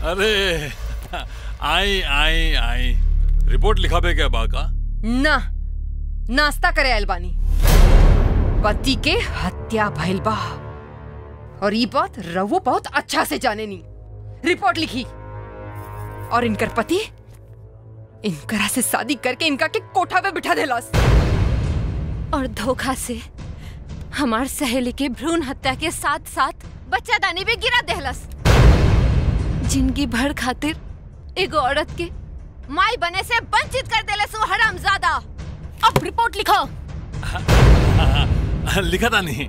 अरे आई आई आई रिपोर्ट लिखाबे क्या बाका ना नाश्ता करे आयल बानी पति के हत्या भइल बा और ई बात रवो बहुत अच्छा से जाने नी रिपोर्ट लिखी और इनकर पति इनकरा से शादी करके इनका के कोठा पे बिठा देलास और धोखा से हमार सहेली के भ्रूण हत्या के साथ साथ बच्चा दानी भी गिरा देहलस जिंदगी भर खातिर एगो औरत के माई बने से वंचित कर देलस वो हरामजादा अब रिपोर्ट लिखो लिखा था नहीं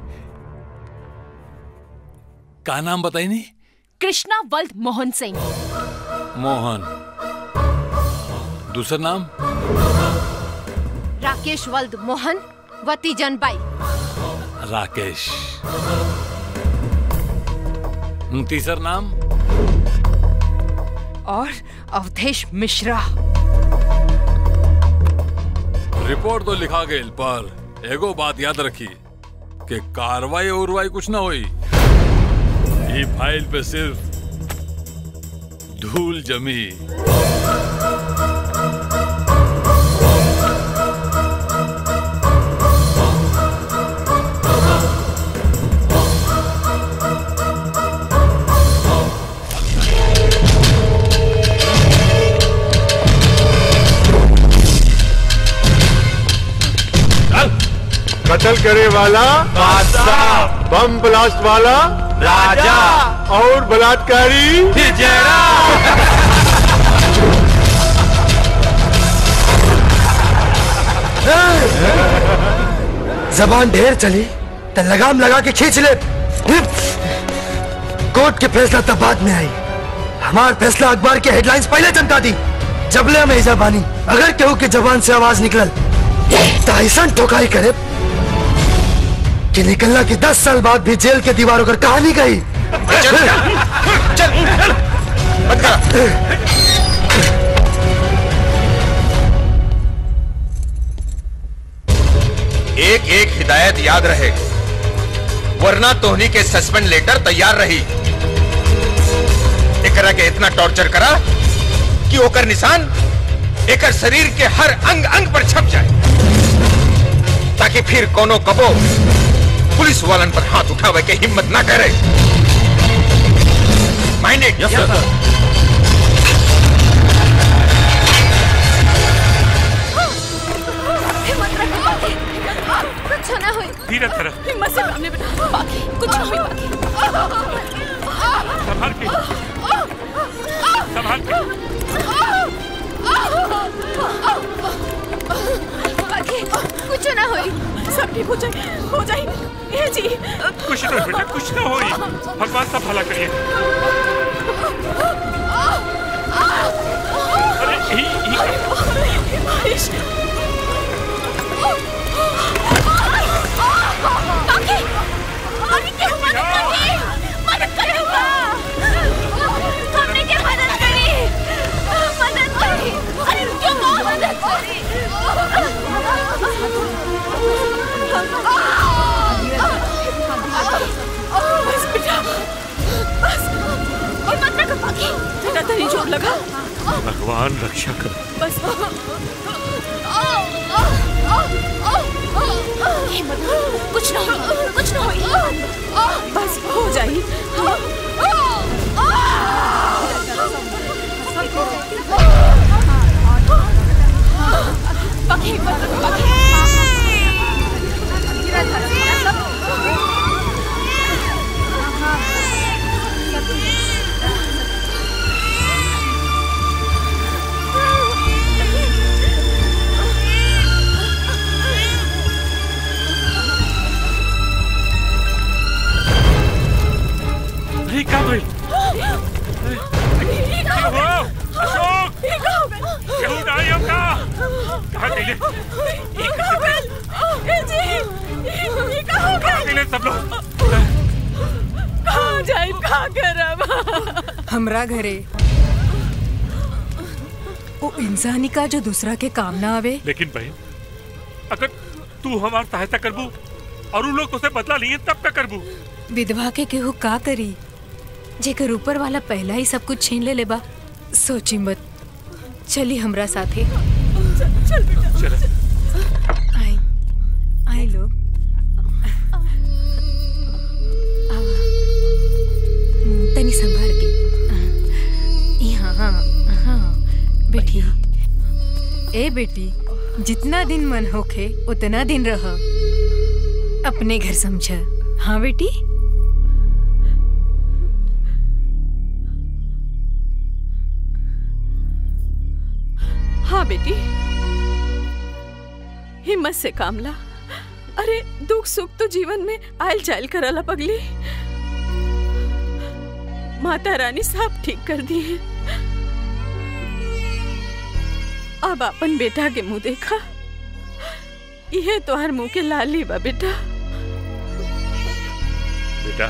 का नाम बताई नहीं कृष्णा वल्द मोहन सिंह मोहन दूसरा नाम राकेश वल्द मोहन वती जनबाई राकेश तीसरा नाम और अवधेश मिश्रा रिपोर्ट तो लिखा गई पर एगो बात याद रखी कि कार्रवाई उर्वाई कुछ ना हुई ये फाइल पे सिर्फ धूल जमी कत्ल करे वाला बादशाह बम ब्लास्ट वाला राजा और बलात्कारी जबान ढेर चली तो लगाम लगा के खींच ले कोर्ट के फैसला तब बाद में आई हमार फैसला अखबार के हेडलाइंस पहले चमका दी जबले में इजा बानी अगर केहू के जबान से आवाज निकलल तो ऐसा ठोकाई करे कि निकलना की दस साल बाद भी जेल के दीवारों पर कहानी गई एक एक हिदायत याद रहे वरना तोहनी के सस्पेंड लेटर तैयार रही एकरा के इतना टॉर्चर करा कि ओकर निशान एकर शरीर के हर अंग अंग पर छप जाए ताकि फिर कोनो कबो पुलिस वालन पर हाथ उठावे के हिम्मत ना करे माइंडेड यस सर हिम्मत रखो बाकी कुछ ना हुई धीरे धीरे हिम्मत से सामने बैठा बाकी कुछ ना हुई बाकी संभाल के संभाल के बाकी कुछ ना हुई सब ठीक हो जाए हो जाए ये जी कुछ ना बेटा कुछ ना होई भगवान सब भला करिए अरे ही ही बारिश बाकी अरे क्या मदद करी मदद करो हमने क्या मदद करी मदद करी अरे क्यों मदद करी बस बेटा बस हिम्मत रखो बाकी बेटा तेरी चोट लगा भगवान रक्षा कर बस हिम्मत कुछ ना हुई कुछ ना हुई बस हो जाए बाकी बाकी अरे क्या भाई क्या हुआ अशोक केहू नहीं हमका कहाँ गए कहाँ गए सब लोग कहाँ जाए कहाँ करब हमरा घरे वो इंसानी का जो दूसरा के काम ना आवे लेकिन बहन अगर तू हमारी सहायता करबू और उन लोग तुझसे बदला लिए तब क्या करबू विधवा के केहू का करी जेकर ऊपर वाला पहला ही सब कुछ छीन ले ले बा सोची मत चली हमरा साथे चल आई आई लोग आवा। हम्म, तनी संभाल के यहाँ हाँ हाँ बेटी ए बेटी जितना दिन मन होखे उतना दिन रह अपने घर समझ हाँ बेटी हाँ बेटी हिम्मत से काम ला अरे दुख सुख तो जीवन में आयल जायल करला पगली माता रानी सब ठीक कर दी है अब अपन बेटा के मुंह देखा यह तोहर मुंह के लाली बा बेटा बेटा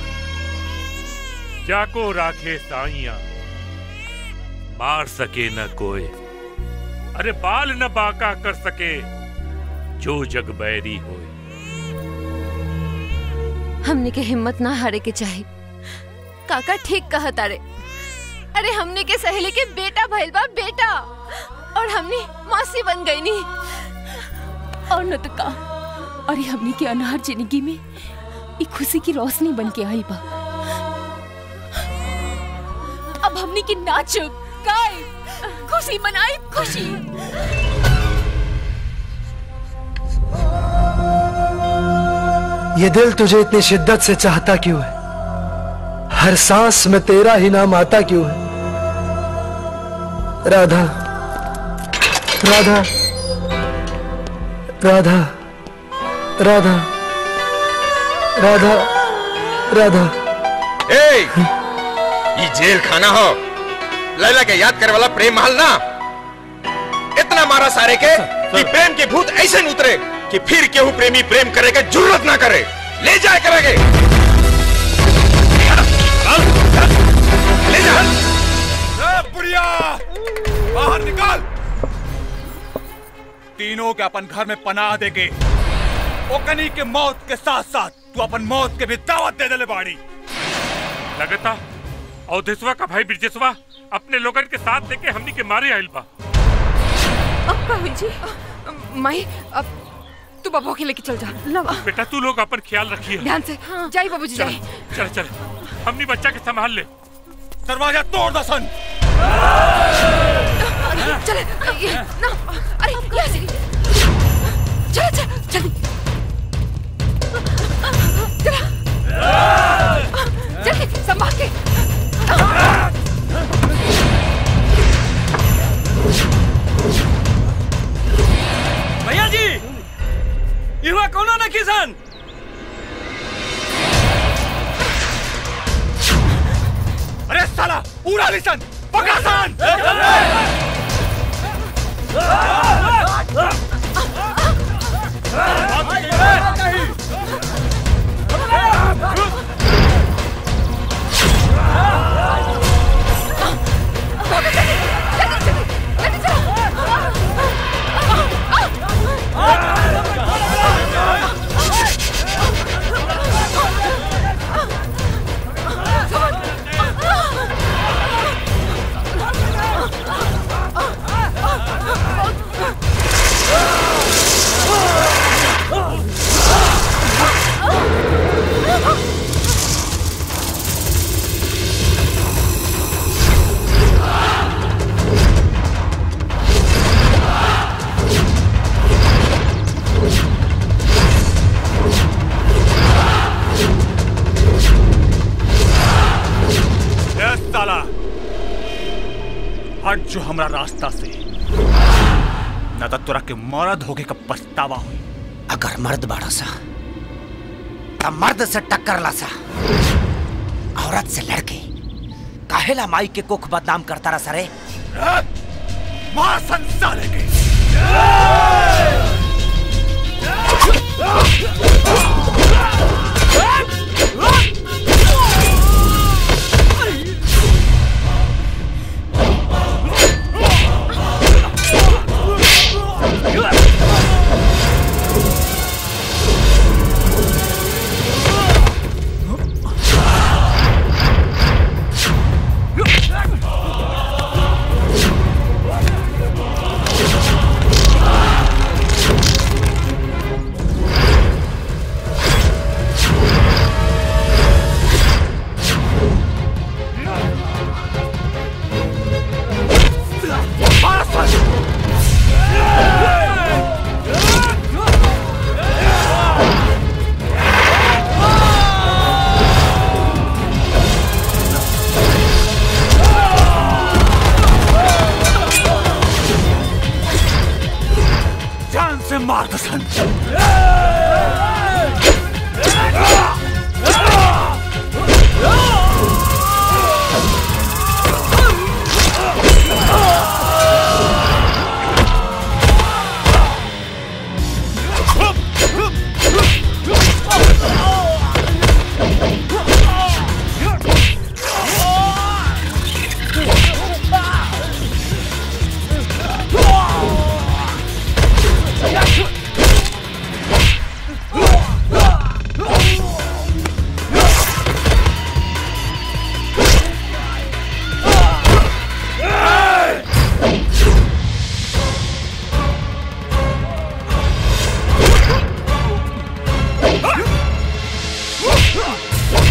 जाको राखे साइया मार सके न कोई अरे बाल न बाका कर सके जो जग बैरी होए हमने के हिम्मत ना हारे के चाहे काका ठीक कहा तारे अरे हमने के सहेली के बेटा भइल बा बेटा और हमने मासी बन गई नी और न तो का अरे हमनी के अनहर जिंदगी में एक खुशी की रोशनी बन के आई बा अब हमनी के नाच गाए खुशी मनाई खुशी ये दिल तुझे इतनी शिद्दत से चाहता क्यों है हर सांस में तेरा ही नाम आता क्यों है राधा राधा राधा राधा राधा राधा ए ये जेल खाना हो लैला के याद करे वाला प्रेम महल ना इतना मारा सारे के कि प्रेम के भूत ऐसे न उतरे कि फिर केहू प्रेमी प्रेम करे के जरूरत ना करे ले जाए करेगे ले जा बुढ़िया बाहर निकाल तीनों के अपन घर में पनाह देके ओकनी के मौत के साथ साथ तू अपन मौत के भी दावत दे देले बाड़ी लगता अवधेशवा का भाई ब्रिजेशवा अपने लोगन के साथ लेके हमनी के मारे आइल बा अब का हुई जी माई अब तू बाबू के लेके चल जा लवा बेटा तू लोग अपन ख्याल रखिए ध्यान से जाई बाबूजी चल जाई चल चल हमनी बच्चा के संभाल ले दरवाजा तोड़ दसन चले ये, ना अरे यहाँ से चल चल चल चल चल संभाल के भैया जी युवा कोनो न किसान अरे साला उड़ा लिसन पकड़ा सन ए साला हट जो हमरा रास्ता से न तो तोरा के मरद होके का पछतावा हुई अगर मर्द बाड़ा सा तब मर्द से टक्कर ला सा औरत से लड़के काहेला माई के कुख बदनाम करता रहा सरे मार संसार के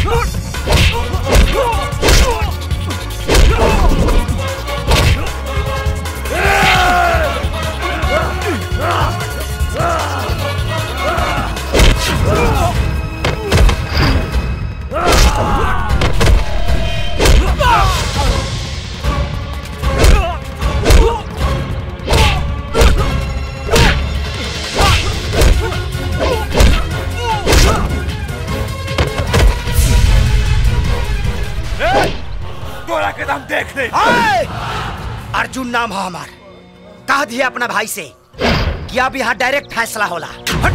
तोरा के दम देख ले हाय! अर्जुन नाम है हमार कह दिए अपना भाई से कि अब यहाँ डायरेक्ट फैसला होला हट!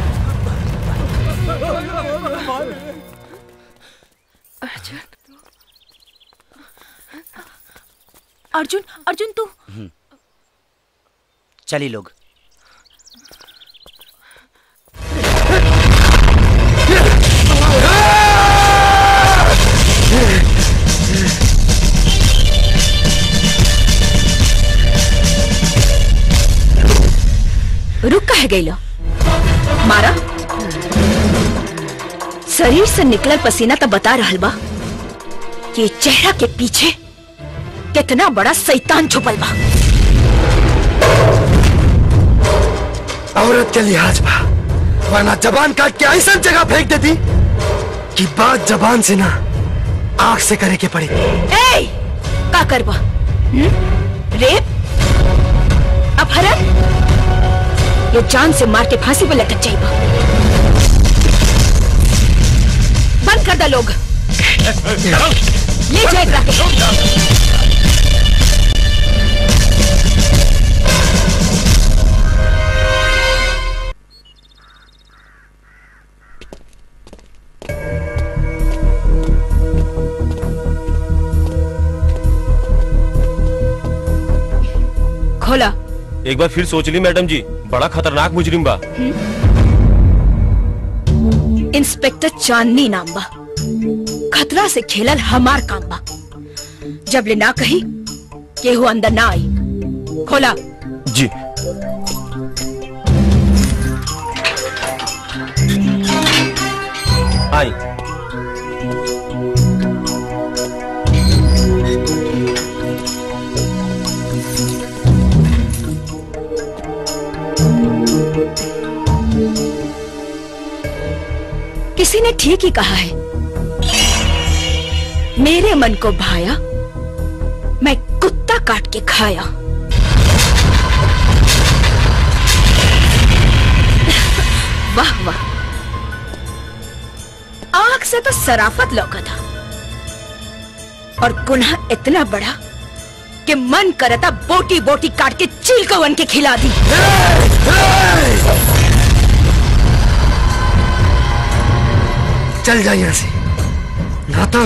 अर्जुन अर्जुन तू चली लोग रुक कह गई लो मारा शरीर से निकलल पसीना तो बता रहल बा कि चेहरा के पीछे कितना बड़ा शैतान छुपल बा औरत के लिहाज बा वरना जबान काट के ऐसा जगह फेंक देती कि बात जबान से ना आंख से करे के पड़ी ए का करबा हम्म? रेप अपहरण ये जान से मार के फांसी पे लटक जाइबा बंद कर दा लोग ले जाए एकरा के खोला एक बार फिर सोच ली मैडम जी बड़ा खतरनाक मुजरिम बा इंस्पेक्टर चांदनी नाम बा खतरा से खेलल हमार काम बा जब ले ना कही केहू अंदर ना आई खोला जी आई किसी ने ठीक ही कहा है मेरे मन को भाया मैं कुत्ता काट के खाया वाह वाह आंख से तो सराफत लौका था और गुनाह इतना बड़ा कि मन करता बोटी बोटी काट के चील को वन के खिला दी चल जा यहाँ से ना तो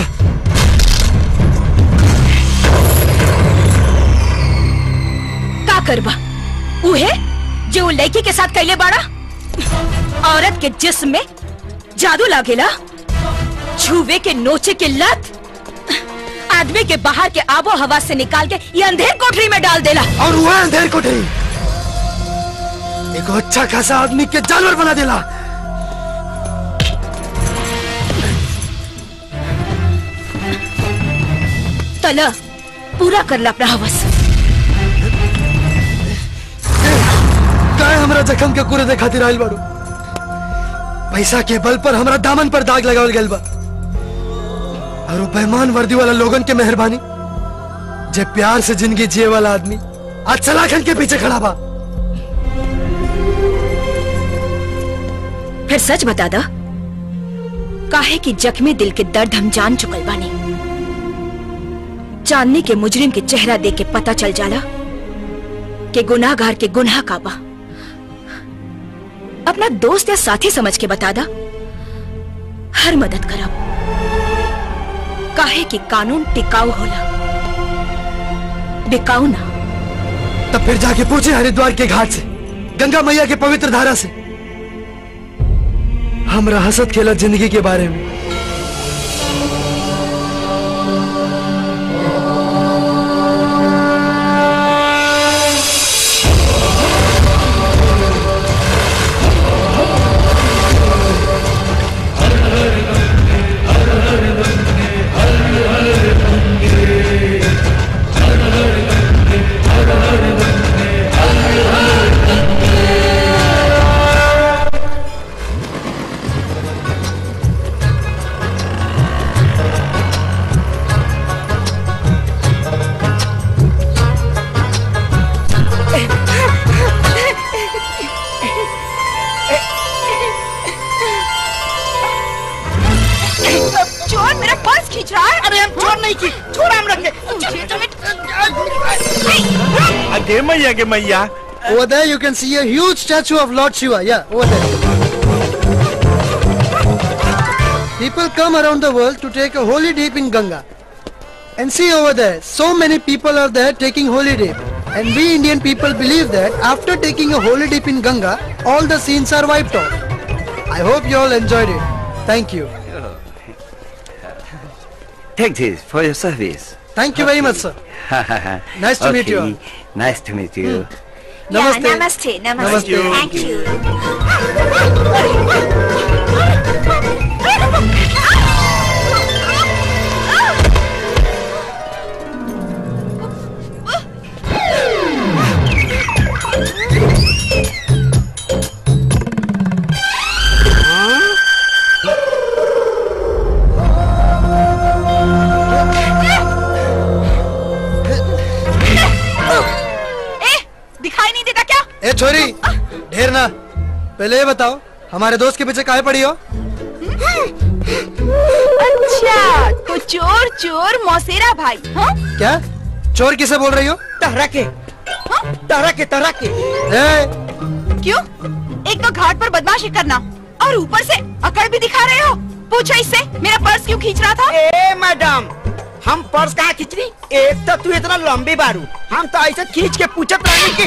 का करबा उहे जो लड़की के साथ कैले बाड़ा औरत के जिस्म में जादू लागेला छुवे के नोचे के लत आदमी के बाहर के आबो हवा से निकाल के ये अंधेर कोठरी में डाल देला और वह अंधेर कोठरी एक अच्छा खासा आदमी के जानवर बना देला तला पूरा करला अपना हवस काय हमरा जखम के कुरे दे खातिर आइल बाड़ू पैसा के बल पर हमरा दामन पर दाग लगावल गइल बा और वो बेईमान वर्दी वाला लोगन के मेहरबानी जे प्यार से जिंदगी जिए वाला आदमी आज सलाखन के पीछे खड़ा बा फिर सच बता दा काहे कि जख्मी दिल के दर्द हम जान चुकल बानी चांदनी के मुजरिम के चेहरा देख के पता चल जाला कि गुनाहगार के गुनाह का बा अपना दोस्त या साथी समझ के बता दा हर मदद करब काहे कि कानून टिकाऊ होला बिकाऊ ना तब फिर जाके पूछे हरिद्वार के घाट से गंगा मैया के पवित्र धारा से हमरा हसत खेला जिंदगी के बारे में खींच रहा है अरे हम चोर नहीं की छोड़ा हम रखे थिएटर में अगे मैया गे मैया Over there, you can see a huge statue of Lord Shiva. Yeah, over there. People come around the world to take a holy dip in Ganga. And see over there, so many people are there taking holy dip. And we Indian people believe that after taking a holy dip in Ganga, all the sins are wiped off. I hope you all enjoyed it. Thank you. Take this for your service. Thank you very much, sir. Nice to meet you all. Nice to meet you. Namaste. नमस्ते नमस्ते Namaste. Thank U A दिखाई नहीं देता क्या ए छोरी ढेर ना पहले ये बताओ हमारे दोस्त के पीछे काहे पड़ी हो अच्छा तो चोर चोर मौसेरा भाई हाँ क्या चोर किसे बोल रही हो तहरा के तहरा के तहरा के ए, क्यों एक तो घाट पर बदमाशी करना और ऊपर से अकड़ भी दिखा रहे हो पूछो इससे मेरा पर्स क्यों खींच रहा था ए मैडम हम पर्स कहाँ खींच रही एक तो तू इतना लंबी बारू हम तो ऐसे खींच के पूछत रहनी कि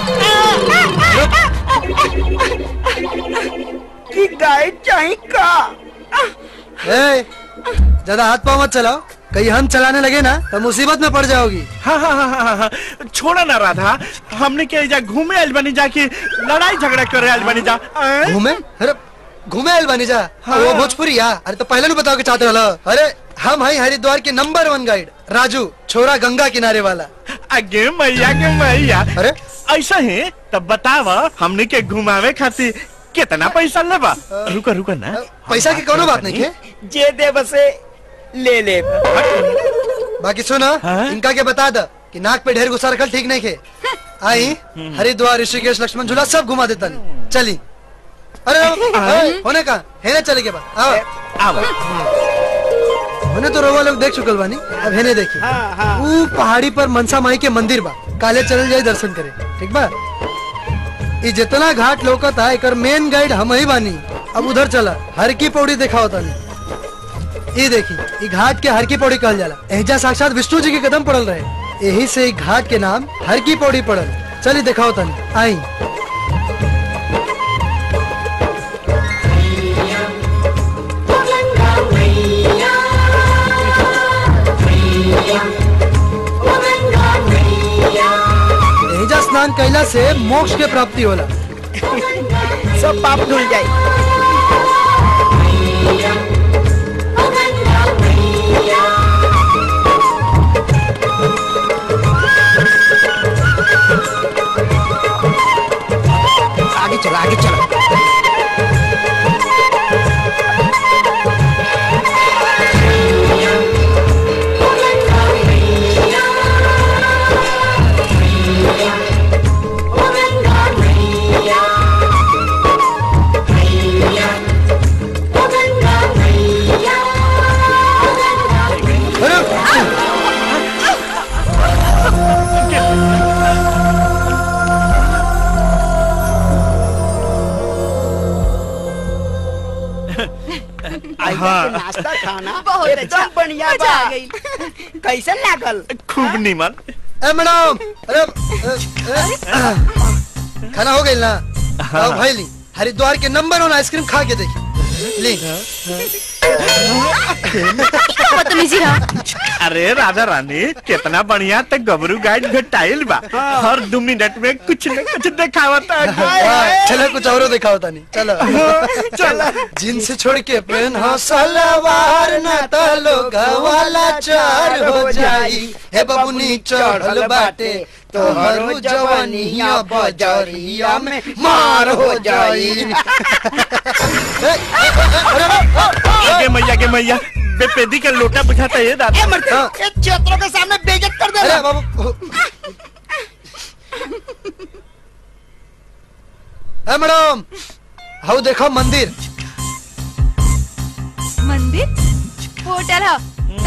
कि गाइड चाहिए का ए, ज्यादा हाथ पाँव मत चलाओ कहीं हम चलाने लगे ना तो मुसीबत में पड़ जाओगी हाँ हाँ हाँ हाँ हाँ छोड़ा ना राधा हमने क्या जा घूमे आइल बनी जा के लड़ाई झगड़ा करे आइल बनी जा आएं? घूमे अरे घूमे आइल बानी जा हाँ। वो भोजपुरी या अरे तो पहले नहीं बताओ के चाहते वाला अरे हम हैं हरिद्वार के नंबर वन गाइड राजू छोरा गंगा किनारे वाला अगे मैया के मैया अरे ऐसा है तब बताव हमने के घुमावे खातिर कितना पैसा लेबा रुका रुका ना पैसा की कोनो बात नहीं है जे दे बसे ले ले बाकी सुना इनका के बता द कि नाक पे ढेर गुस्सा रखल ठीक नहीं खे आई हरिद्वार ऋषिकेश लक्ष्मण झूला सब घुमा देता नहीं चली अरे अरे, होने का है ना चले के बाद आओ आओ होने तो रोवा लोग देख चुकल बानी अब है देखी वो पहाड़ी पर मनसा माई के मंदिर बा काले चल जाए दर्शन करे ठीक बा ये जितना घाट लोकत है एकर मेन गाइड हम ही बानी अब उधर चला हर की पौड़ी देखा होता नहीं ये देखी ये घाट के हर की पौड़ी कहल जाला एहजा साक्षात विष्णु जी के कदम पड़ल रहे यही से ई घाट के नाम हर की पौड़ी पड़ल चली देखा होता नहीं आई एहजा स्नान कैला से मोक्ष के प्राप्ति होला सब पाप धुल जाए आगे चला आगे चला हाँ। नाश्ता खाना बहुत एकदम अच्छा, बढ़िया मजा बा आ गई। कैसन लागल खूब नीमन ए मैडम अरे अ, अ, खाना हो गई ना आओ भाई ली हरिद्वार के नंबर वन आइसक्रीम खा के देखी ली बदतमीजी रहा अरे राधा रानी कितना बढ़िया तक गबरू गाइड भेटाइल बा हर दो मिनट में कुछ न कुछ दिखावता हाँ, चलो कुछ और दिखा होता नहीं चलो चलो जींस छोड़ के पेन हो सलवार ना तलो वाला चार हो जाई हे बबुनी चढ़ल बाटे तोहरो जवानिया बजरिया में मार हो जाई आगे मैया के मैया बेपेदी का लोटा बुझाता है दादा ये क्षेत्रों के सामने बेइज्जत कर अरे दे बाबू ए मैडम हाउ देखो मंदिर मंदिर होटल है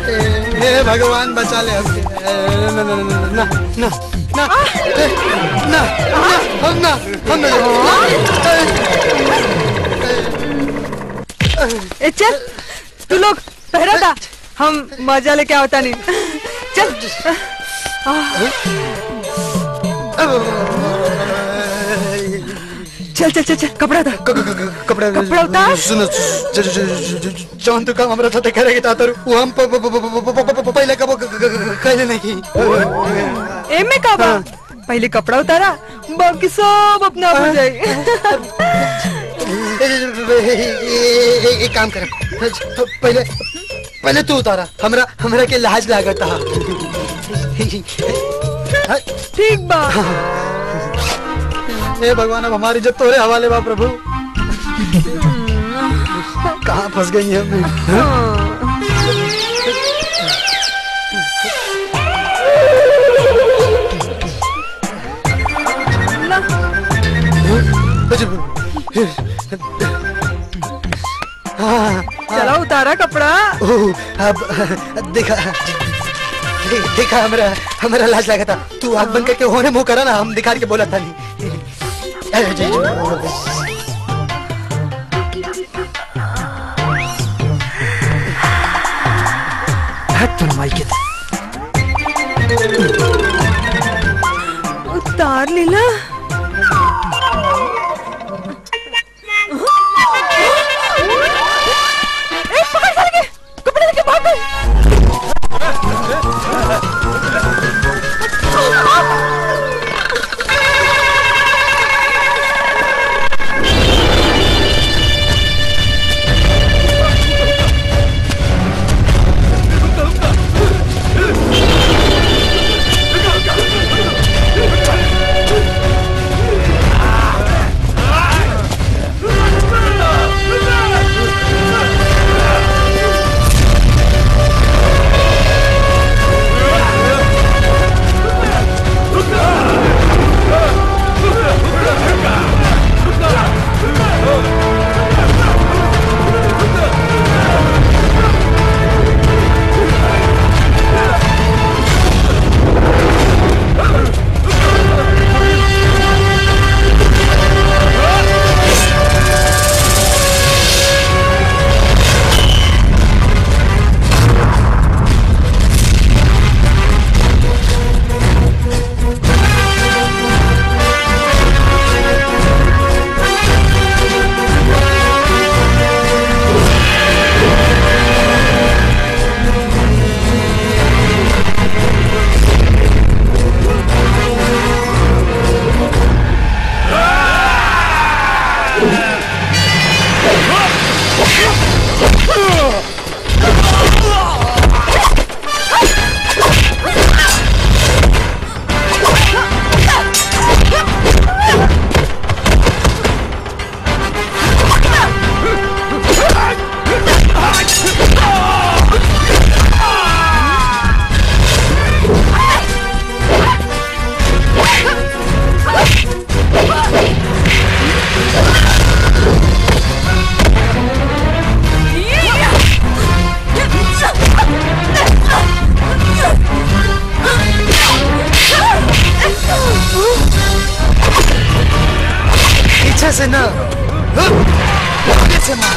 हे भगवान बचा ले हमके ए, ना ना ना ना ना ना ए, ना ना हम ना हम ए चल तू लोग पहरा था हम मजा लेके आवता नहीं चल चल चल चल चल कपड़ा था कपड़ा कपड़ा उतार सुनो ज- ज- ज- ज- जौन तू काम हमरा साथे करेगी तातर वो हम प- प- प- प- प- प- प- पहले कबो कहले नहीं ए में का बा पहले कपड़ा उतारा बाकी सब अपना आप हो जाए एक काम कर पहले पहले तू उतारा हमरा हमरा के लाज लागत हा ठीक बा हे भगवान अब हमारी इज्जत तोरे हवाले बा प्रभु कहाँ फंस गई हम हाँ, चला उतारा कपड़ा ओह, अब देखा दे- देखा हमरा हमरा लाज लगा था तू आग बंद करके होने मुंह करा ना हम दिखा के बोला था नहीं अरे जी, जी, हट तुम माई के उतार लीला ए, पकड़ साले के, कपड़े लेके भाग गए। पीछे से ना आगे से मार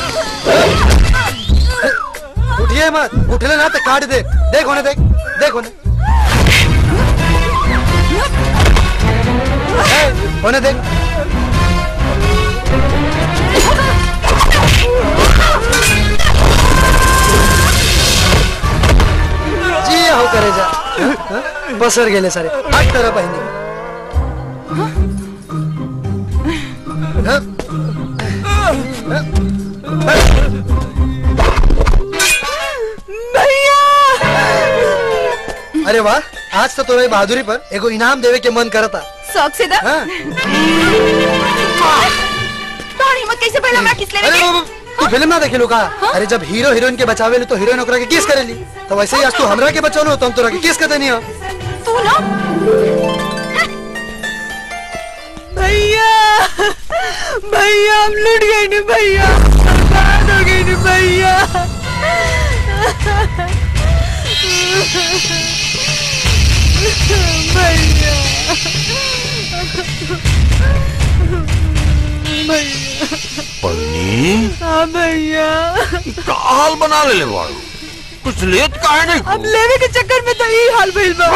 उठिए मत उठले ना तो काट दे देख होने देख देख होने ए, होने देख जी हो करे जा बसर गेले सारे हट तरह बहिनी अरे वाह आज तो तोरे बहादुरी पर एगो इनाम देवे के मन करता शौक से दा हाँ। तोहर हिम्मत कैसे पहला हमरा किस लेवे अरे के बाबू, तू फिल्म ना देखे का अरे जब हीरो हीरोइन के बचावे तो हीरोइन ओकरा के किस करेली तो वैसे ही आज तू हमरा के बचौलो तो हम तोरा के किस कर देनी हो तू ना भैया भैया हम लुट गए नी भैया बर्बाद हो गए नी भैया भैया भैया पन्नी हाँ भैया का हाल बना ले ले बाड़ू कुछ लेत काहे नहीं अब लेवे के चक्कर में तो यही हाल भइल बा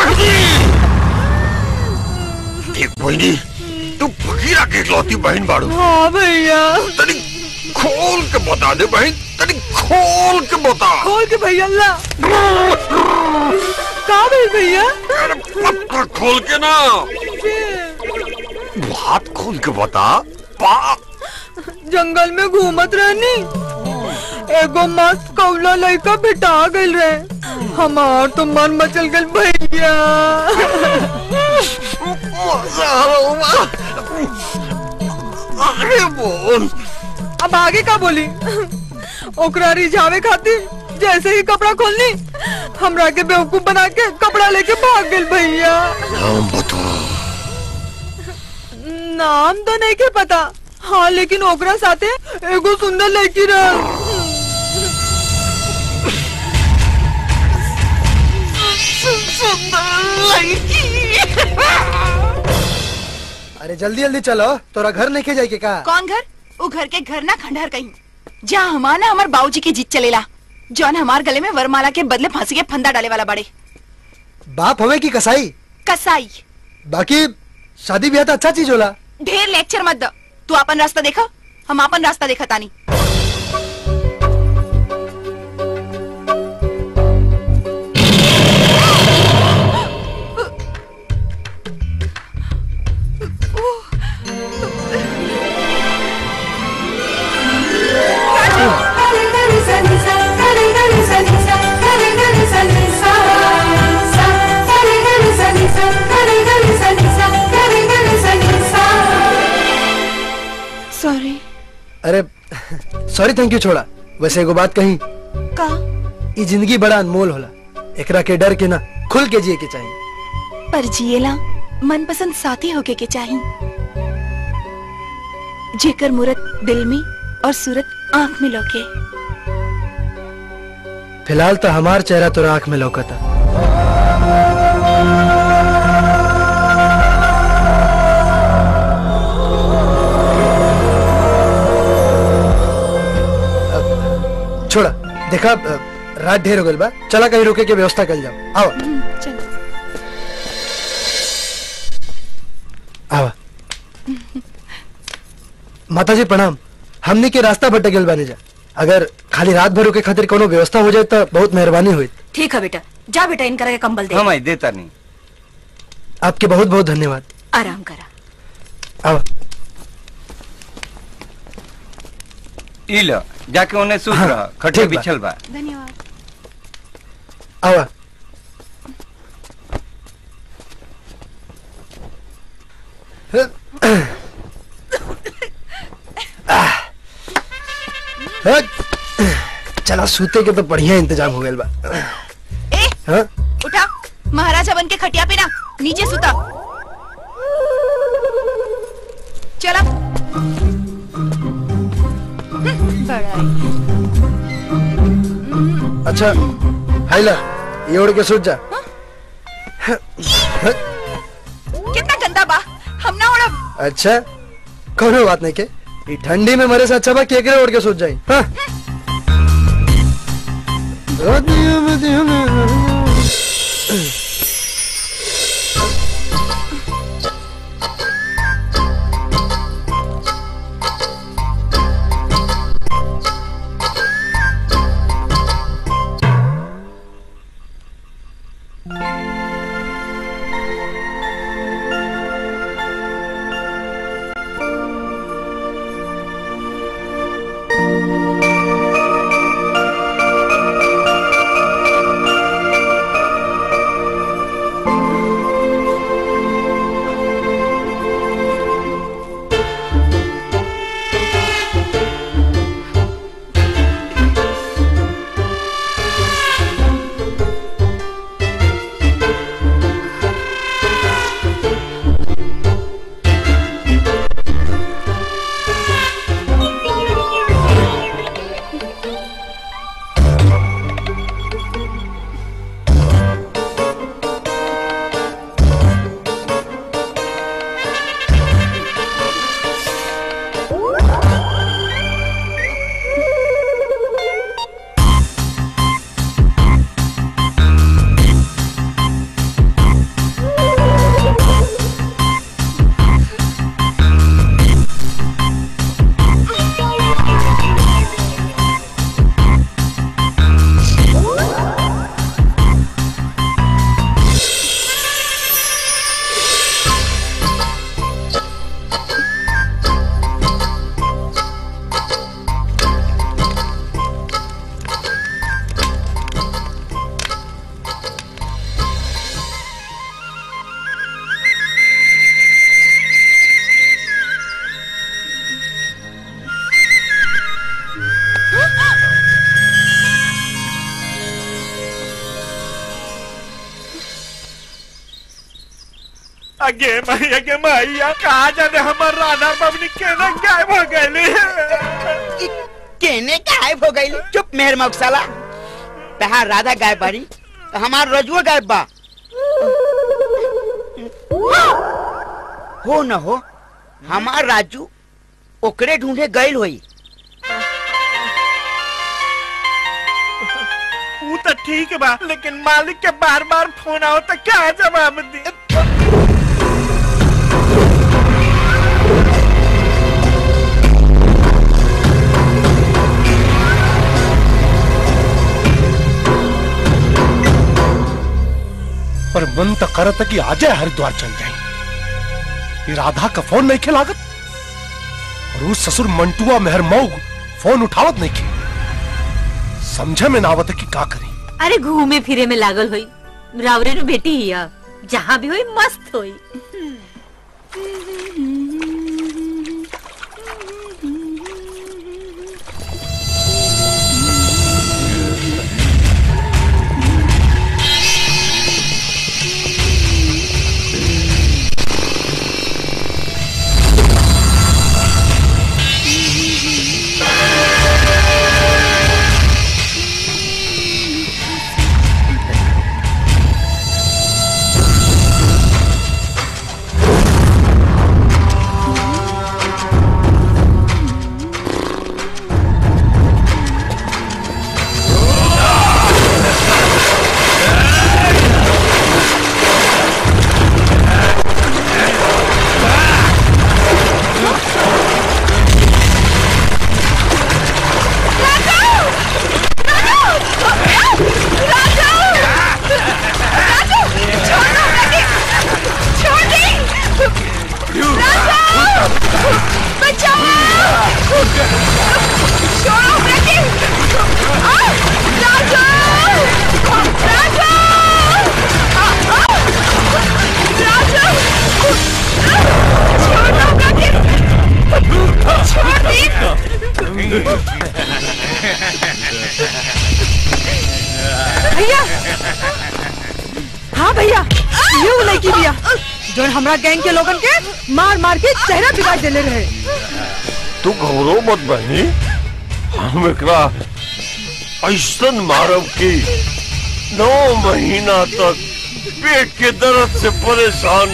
देख बहनी तू फकीरा के इकलौती बहन बाड़ू हाँ भैया तनी खोल के बता दे बहन तनी खोल के बता खोल के भैया ला का भइल भैया पत्थर खोल के ना हाथ खोल के बता पा जंगल में घूमत रहनी एगो मस्त कौला लड़का भेटा गइल रहे हमार तो मन मचल गइल भैया अरे बोल अब आगे का बोली ओकरा रिझावे खातिर जैसे ही कपड़ा खोलनी हमरा के बेवकूफ बना के कपड़ा लेके भाग गइल भैया नाम बता नाम तो नहीं के पता हाँ लेकिन ओकरा साथे एगो सुंदर लड़की रह अरे जल्दी जल्दी चलो तोरा घर नहीं के जाए के का कौन घर वो घर के घर ना खंडहर कहीं जहाँ हमार ना हमार बाबूजी के जीत चलेला जौन हमार गले में वरमाला के बदले फांसी के फंदा डाले वाला बड़े बाप हवे की कसाई कसाई बाकी शादी ब्याह तो अच्छा चीज होला ढेर लेक्चर मत दो तू अपन रास्ता देखा हम अपन रास्ता देखा तानी सॉरी अरे सॉरी थैंक यू छोड़ा वैसे एगो बात कही का ई जिंदगी बड़ा अनमोल होला एकरा के डर के ना खुल के जिए के चाहिए पर जिएला मनपसंद साथी होके के चाही जेकर मूरत दिल में और सूरत आंख में लौके फिलहाल तो हमार चेहरा तो आंख में लौकता अब, छोड़ा देखा अ, रात ढेर हो गइल बा चला कहीं रुके के व्यवस्था कर जाओ आओ आवा माता जी प्रणाम हमने के रास्ता भटक गेल बानी जा अगर खाली रात भर रुके खातिर कोनो व्यवस्था हो जाए तो बहुत मेहरबानी हुई ठीक है बेटा जा बेटा इनकर के कंबल दे हम आई देता नहीं आपके बहुत बहुत धन्यवाद आराम करा आवा ई लो जाके उन्हें सूत हाँ, रहा खटे ठीक बा। बिछल बा धन्यवाद आवा हट। चला सूते के तो बढ़िया इंतजाम हो गया बा ए हाँ? उठा महाराजा बन के खटिया पे ना नीचे सुता चला बड़ा अच्छा हाइला ये ओढ़ के सूत जा कितना गंदा बा हम ना उड़ब अच्छा कोनो बात नहीं के ई ठंडी में मरे से अच्छा बा केकरे ओढ़ के सूत जाई हाँ? अगे मैया के मैया कहा जाने हमर राधा बबनी केना गायब हो गईली केने गायब हो गई चुप मेहर मौसाला तहार राधा गायब बारी तो हमार रजुआ गायब बा हो न हो हमार राजू ओकरे ढूंढे गईल होई वो तो ठीक बा लेकिन मालिक के बार बार फोन आओ तो क्या जवाब दी पर मन तो करत कि आजे हरिद्वार चल जाए ये राधा का फोन नहीं खिलागत और उस ससुर मंटुआ मेहर मऊ फोन उठावत नहीं की समझे में ना आवत कि का करी अरे घूमे फिरे में लागल होई रावरे नु बेटी हिया जहाँ भी होई मस्त होई भैया हाँ भैया ये वो लड़की भैया जो हमरा गैंग के लोगन के मार मार के चेहरा बिगाड़ देले रहे तू घबरो मत बहनी हम एकरा ऐसन मारब की नौ महीना तक पेट के दर्द से परेशान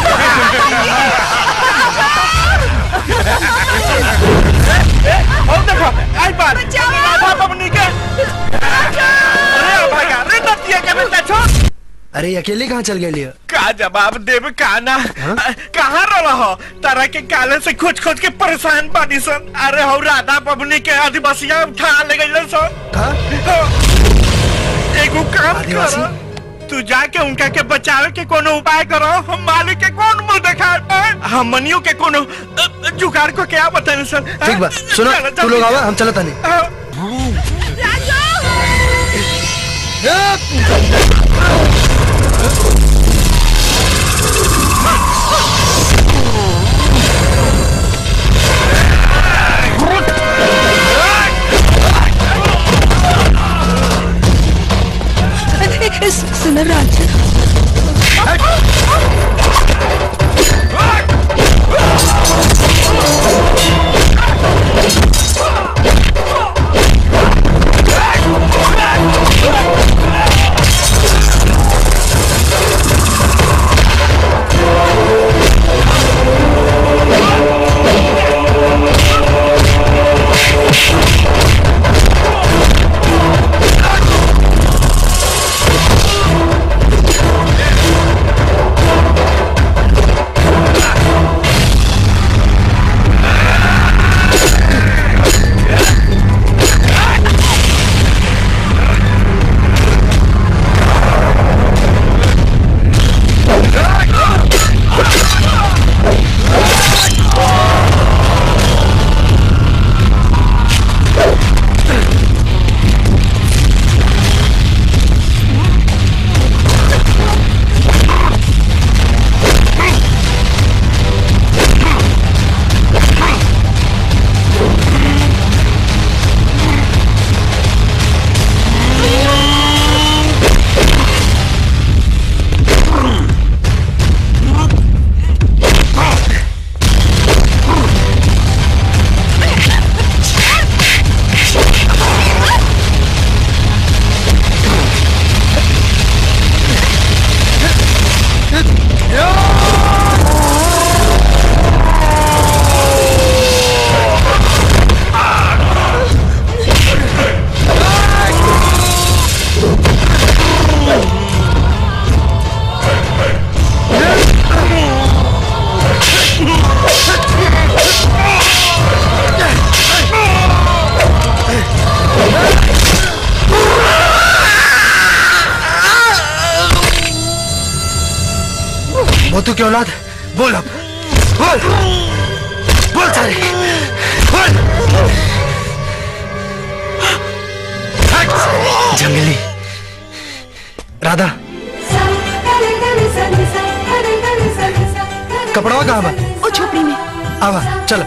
और देखो आई बार राधा बबनी के अरे भैया रे नतिया के बेटा छोड़ अरे अकेले कहाँ चल गए लिया का जवाब देव का ना कहाँ रहा हो तारा के काले से खोज खोज के परेशान बानी सन अरे हो राधा बबनी के आदिवासिया उठा ले गई सन एगो काम करो तू जाके उनका के बचावे के कोनो उपाय करो हम मालिक के कौन मुंह देखा हम मनियो के कोनो अ, जुगाड़ को क्या बताने सर ठीक बा सुनो तू लोग आवा हम चलत नहीं सुन राज Hey! फालतू की औलाद बोल अब बोल बोल सारे बोल हट! जंगली राधा कपड़ा कहाँ बा ओ झोपड़ी में आवा चलो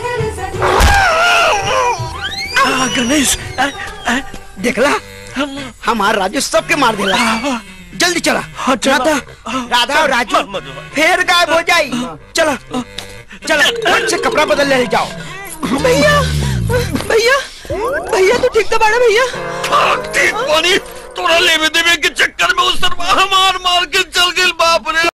आ, गणेश आ, आ, देखला हमार राजू सबके मार देला जल्दी चला राधा राधा और राजू फिर गायब हो जाई चला चला फट से कपड़ा बदल ले जाओ भैया भैया भैया तू ठीक तो बाड़ा भैया ठीक पानी तोरा लेवे देवे के चक्कर में उस तरफ हमार मार के चल गेल बाप रे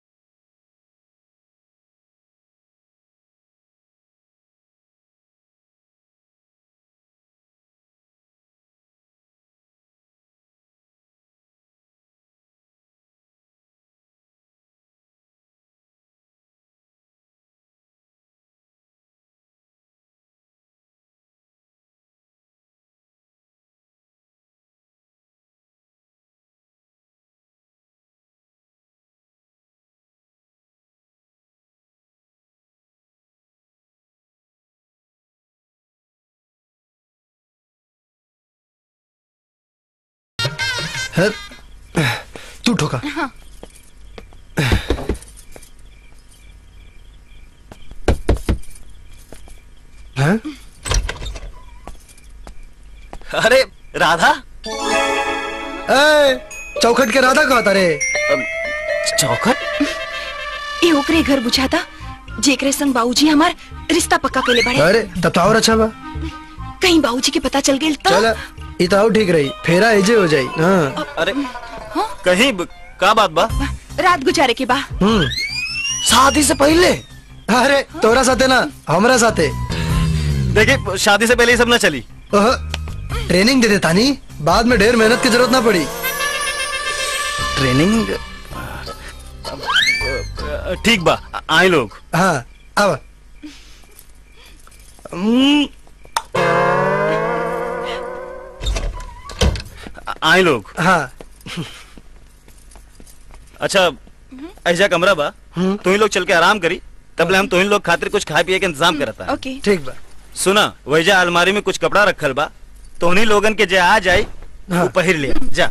है? तू ठोका हाँ हैं? अरे राधा ए, चौखट के राधा कहा था रे चौखट ये ओकरे घर बुझाता जेकरे संग बाबूजी हमार रिश्ता पक्का केले बड़े अरे तब तो और अच्छा बा कहीं बाबूजी के पता चल गेल तो चल ई तो और ठीक रही फेरा एजे हो जाई हाँ अरे कहीं ब- का बात बा रात गुजारे के बा हम्म शादी से पहले अरे तोरा साथे ना हमरा साथे देखिए शादी से पहले ये सब ना चली ओह, ट्रेनिंग दे देता नी बाद में ढेर मेहनत की जरूरत ना पड़ी ट्रेनिंग ठीक बा आए लोग हाँ अब आए लोग हाँ अच्छा ऐसा कमरा बा तुम लोग चल के आराम करी तबले हम तुम लोग खातिर कुछ खाए पिए के इंतजाम करता ओके ठीक बा सुना वैजा अलमारी में कुछ कपड़ा रखल बा तो उन्हीं लोगन के जे आ जाए वो पहिर लिया जा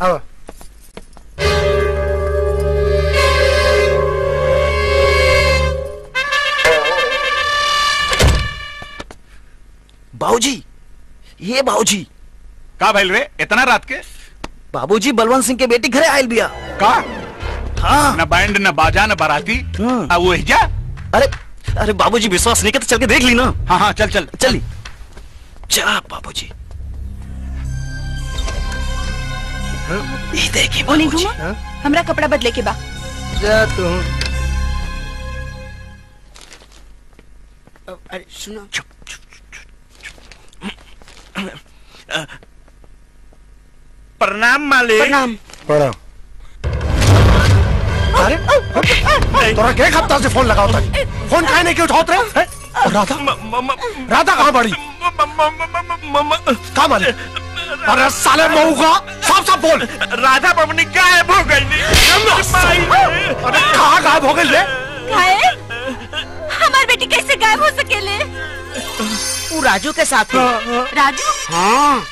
बाबूजी ये बाबूजी का भइल रे इतना रात के बाबूजी बलवंत सिंह के बेटी घरे आयल बिया का हाँ न बैंड न बाजा न बाराती आ वो जा अरे अरे बाबूजी विश्वास नहीं करते चल के देख ली ना हाँ हाँ चल चल चली जा बाबूजी ये देखिए ओने घूमो हमरा कपड़ा बदले के बा जा तू अरे सुनो प्रणाम मालिक प्रणाम प्रणाम अरे तोरा के हफ्ता से फोन लगाओ तक फोन काहे नहीं के उठाओत रे हैं? और राधा राधा कहाँ बड़ी कहाँ मारी अरे साले मऊ का साफ साफ बोल राधा बबनी गायब हो गई अरे कहाँ गायब हो गई रे खाए हमार बेटी कैसे गायब हो सकेले वो राजू के साथ है राजू हाँ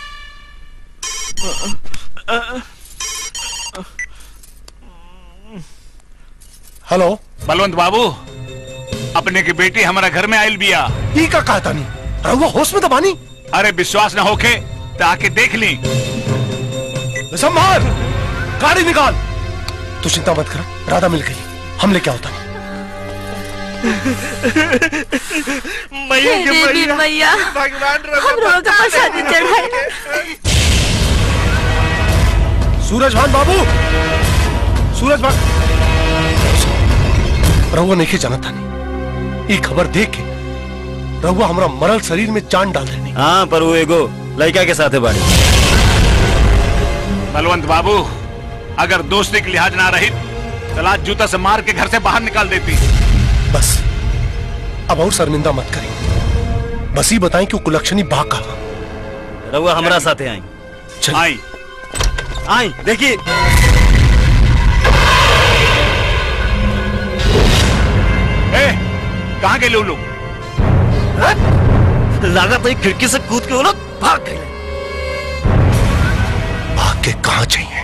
हेलो बलवंत बाबू अपने की बेटी हमारा घर में आयल बिया ई का कहता नहीं रहुआ होश में तो बानी अरे विश्वास न होके तो आके देख ली संभाल गाड़ी निकाल तू चिंता मत कर राधा मिल गई हम लेके आओ तनी मैया के हे देवी मैया मैया भगवान हम लोग का प्रसादी चढ़ाए सूरज भान बाबू सूरज भान रहुआ नहीं जाना था नहीं ये खबर देख के रहुआ हमारा मरल शरीर में जान डाल देनी हाँ पर वो एगो लड़का के साथ है बाड़ी बलवंत बाबू अगर दोस्ती की लिहाज ना रही तो लाज जूता से मार के घर से बाहर निकाल देती बस अब और शर्मिंदा मत करें बस ही बताएं कि वो कुलक्षणी बा का रहुआ हमारा साथ आई आई आई देखिए ए कहाँ गए लोग लगा तो एक खिड़की से कूद के वो लोग भाग गए भाग के कहा चाहिए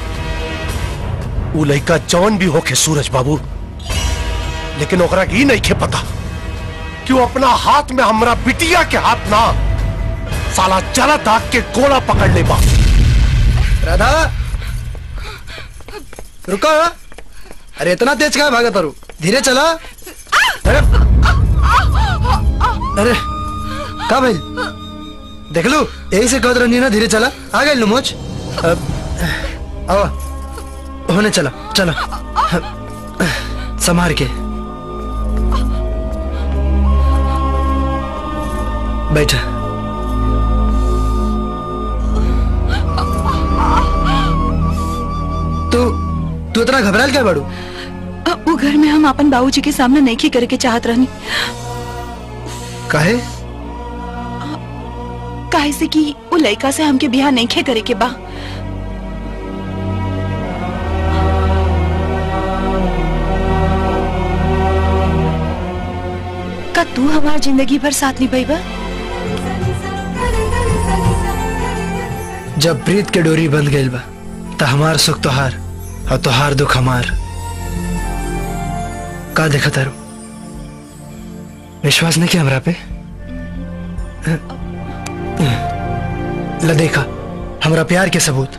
उ लड़का जौन भी होके सूरज बाबू लेकिन ओकरा के ई नहीं के पता कि वो अपना हाथ में हमरा बिटिया के हाथ ना साला जला दाग के गोला पकड़ ले बा राधा रुको अरे इतना तेज कहाँ भागा तारू धीरे चला अरे अरे का भाई देख लो यही से कहत रही ना धीरे चला आ गए लुमोच आओ होने चला चला संभार के बैठा तू तू इतना घबराल क्या बाड़ू वो घर में हम अपन बाबूजी के सामने नहीं करे के चाहत रहनी काहे काहे से कि वो लड़का से हमके बियाह नहीं करे के बा का तू हमार जिंदगी भर साथ निभाईबा जब प्रीत के डोरी बंध गई बा त हमार सुख तोहार और तोहार दुख हमार का देखा तारू विश्वास नहीं किया हमरा पे ल देखा हमरा प्यार के सबूत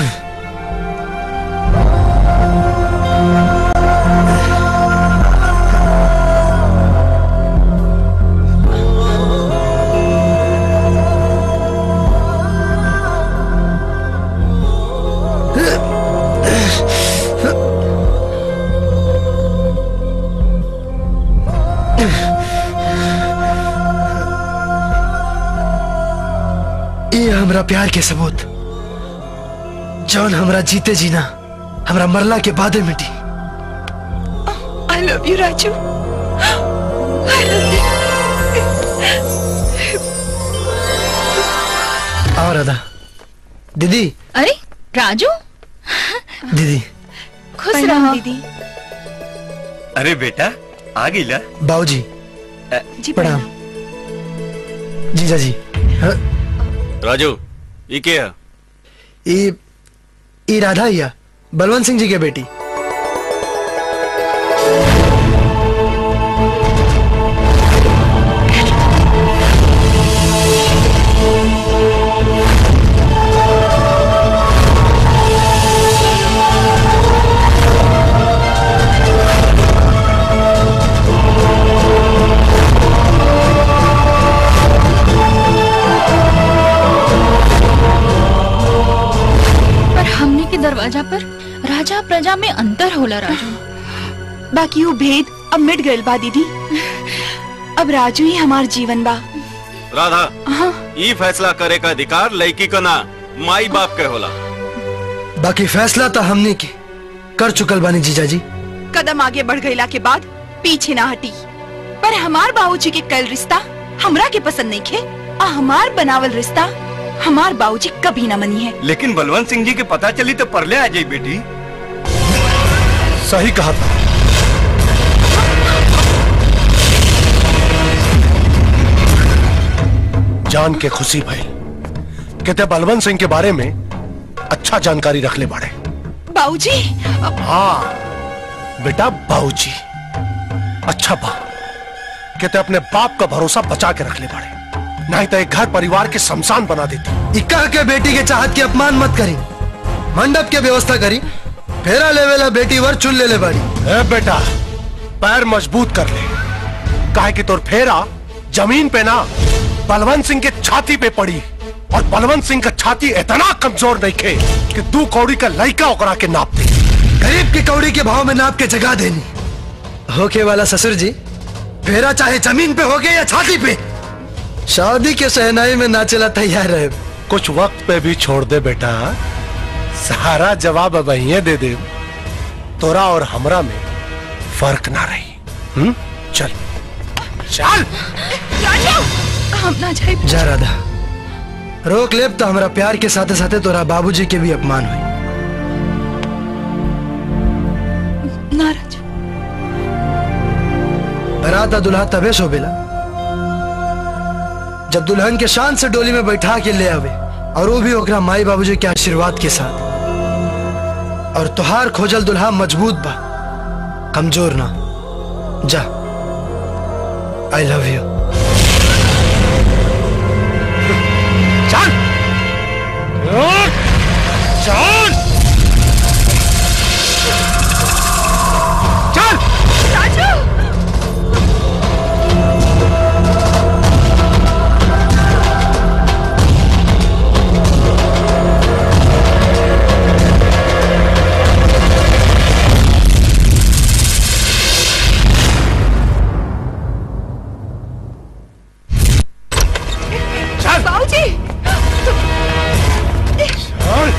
ये हमरा प्यार के सबूत जौन हमरा जीते जीना हमरा मरला के बादे मिटी I love you Raju I love और राधा दीदी अरे राजू दीदी खुश रहो दीदी अरे बेटा आ गई ला बाबूजी जी प्रणाम जीजा जी हाँ, राजू ये क्या है ई ई राधा हिया बलवंत सिंह जी के बेटी पर हमने के दरवाजा पर राजा प्रजा में अंतर होला राजू बाकी वो भेद अब मिट गइल बा दीदी अब राजू ही हमार जीवन बा राधा हाँ ई फैसला करे का अधिकार लड़की का ना माई बाप के होला बाकी फैसला तो हमने के कर चुकल बानी जीजा जी कदम आगे बढ़ गईला के बाद पीछे ना हटी पर हमार बाबूजी के कल रिश्ता हमरा के पसंद नहीं खे और हमार बनावल रिश्ता हमार बाबूजी कभी ना मनी है लेकिन बलवंत सिंह जी के पता चली तो परले आ जाई बेटी सही कहा था जान के खुशी भाई कहते बलवंत सिंह के बारे में अच्छा जानकारी रख ले बाड़े बाबूजी हाँ बेटा बाबूजी अच्छा बा कहते अपने बाप का भरोसा बचा के रख ले बाड़े नहीं तो एक घर परिवार के शमशान बना देती इक्का के बेटी के चाहत के अपमान मत करी मंडप के व्यवस्था करी फेरा लेवेला बेटी वर चुन ले ले बाड़ी ए बेटा पैर मजबूत कर ले काहे कि तोर फेरा जमीन पे ना बलवंत सिंह के छाती पे पड़ी और बलवंत सिंह का छाती इतना कमजोर नहीं खे कि दू कौड़ी का लड़का ओकरा के नाप दे गरीब की कौड़ी के भाव में नाप के जगा देनी होके वाला ससुर जी फेरा चाहे जमीन पे होगे या छाती पे शादी के सहनाई में नाचेला तैयार रहे कुछ वक्त पे भी छोड़ दे बेटा सारा जवाब अब यहीं दे दे तोरा और हमरा में फर्क ना रही हम्म चल चल राजू हम ना जाए जा राधा रोक लेब तो हमारा प्यार के साथे साथे तोरा बाबूजी के भी अपमान हुई ना राजू बारात आ दुल्हा तबे शोभेला जब दुल्हन के शान से डोली में बैठा के ले आवे और वो भी ओकरा माई बाबूजी के आशीर्वाद के साथ और तुहार खोजल दुल्हा मजबूत बा कमजोर ना जा आई लव यू चल चल चल राजू चल बाबूजी चल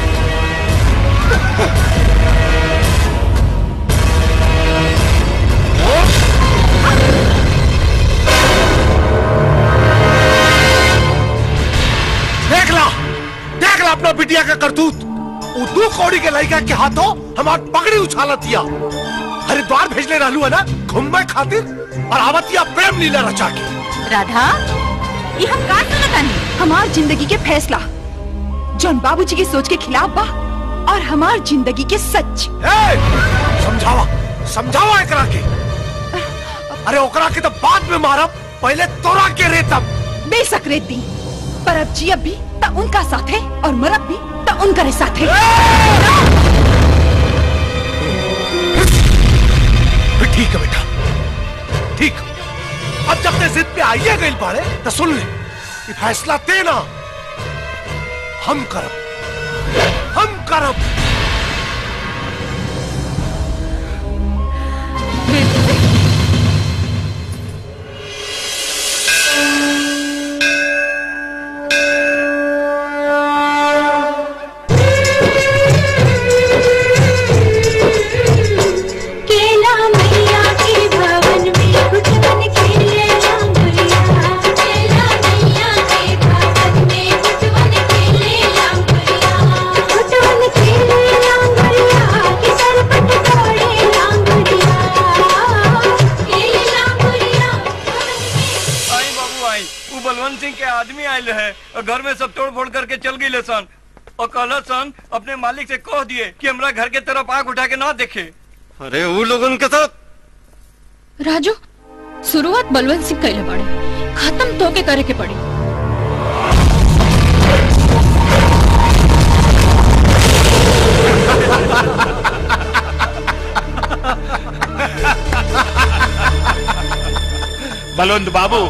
देख ला देख ला अपना बिटिया का करतूत वो दू कौड़ी के लड़का के हाथों हमार पगड़ी उछालत दिया हरिद्वार भेजले रहलू है ना घूमने खातिर और आवतिया प्रेम लीला रचा के राधा ये हम का सुनतानी हमार जिंदगी के फैसला जौन बाबूजी की सोच के खिलाफ बा और हमार जिंदगी के सच समझावा समझावा एकरा के अरे ओकरा के तो बाद में मारब पहले तोरा के रेतब बेशक रेती पर अब जी अब भी त उनका साथ है और मरब भी त उनका साथ है ठीक है बेटा ठीक अब जब ते जिद पे आइए गई बाड़े तो सुन ले ये फैसला देना हम करब हम करब केला मैया के भवन में गुटवन खेले लांगुरिया केला मैया के भवन में गुटवन खेले लांगुरिया गुटवन खेले लांगुरिया के सर पट तोड़े लांगुरिया खेले लांगुरिया आई बाबू आई वो बलवंत सिंह के आदमी आयल है और घर में सब तोड़ फोड़ करके चल गई सन और कहला सन अपने मालिक से कह दिए कि हमरा घर के तरफ आग उठा के ना देखे अरे वो लोगन के साथ राजू शुरुआत बलवंत सिंह कैले बाड़े खत्म तो के करे के पड़ी बलवंत बाबू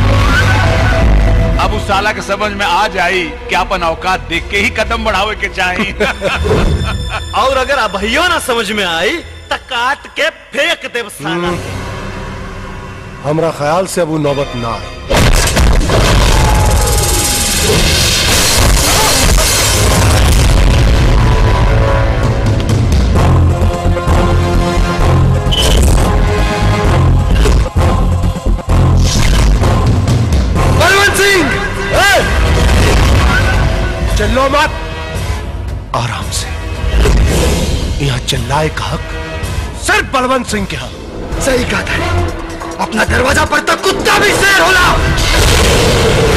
अब उस साला के समझ में आ जाई कि अपन औकात देख के ही कदम बढ़ावे के चाहिए और अगर अभइयो ना समझ में आई तो काट के फेंक देव साला हमरा ख्याल से अब वो नौबत ना आए बलवंत सिंह चिल्लो मत आराम से यहाँ चिल्लाए का हक सिर्फ बलवंत सिंह के हक सही कहा था अपना दरवाजा पर तक कुत्ता भी शेर होला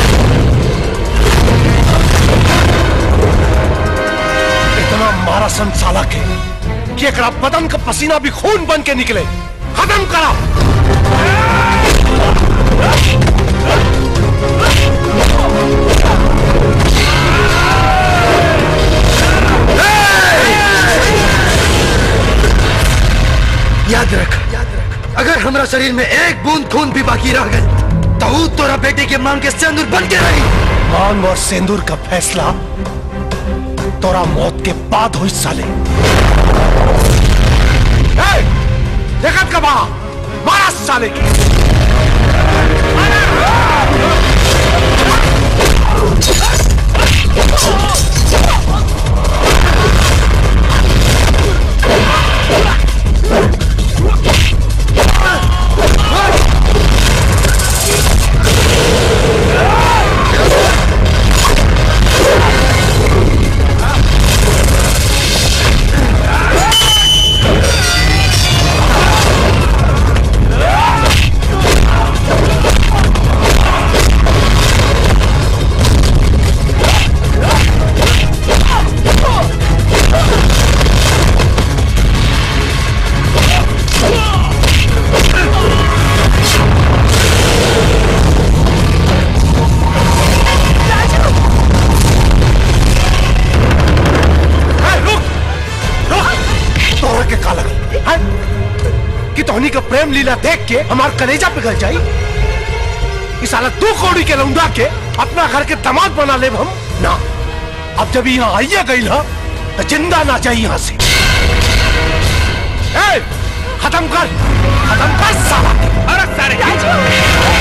इतना मारा सन साला के कि एकरा बदन का पसीना भी खून बन के निकले खत्म करा याद रख अगर हमरा शरीर में एक बूंद खून भी बाकी रह गए तो ऊ तोरा बेटे के मांग के सिंदूर बन के रही मांग और सिंदूर का फैसला तोरा मौत के बाद हुई साले ए, देखत का बा मारा साले की Hey! कि तोहनी का प्रेम लीला देख के हमार कलेजा पिघल जाई इस साला दो कौड़ी के लौंडा के अपना घर के दामाद बना ले हम ना अब जब यहाँ आइया गई ना तो जिंदा ना चाहिए यहाँ से ए, खत्म कर खत्म कर साला अरे सारे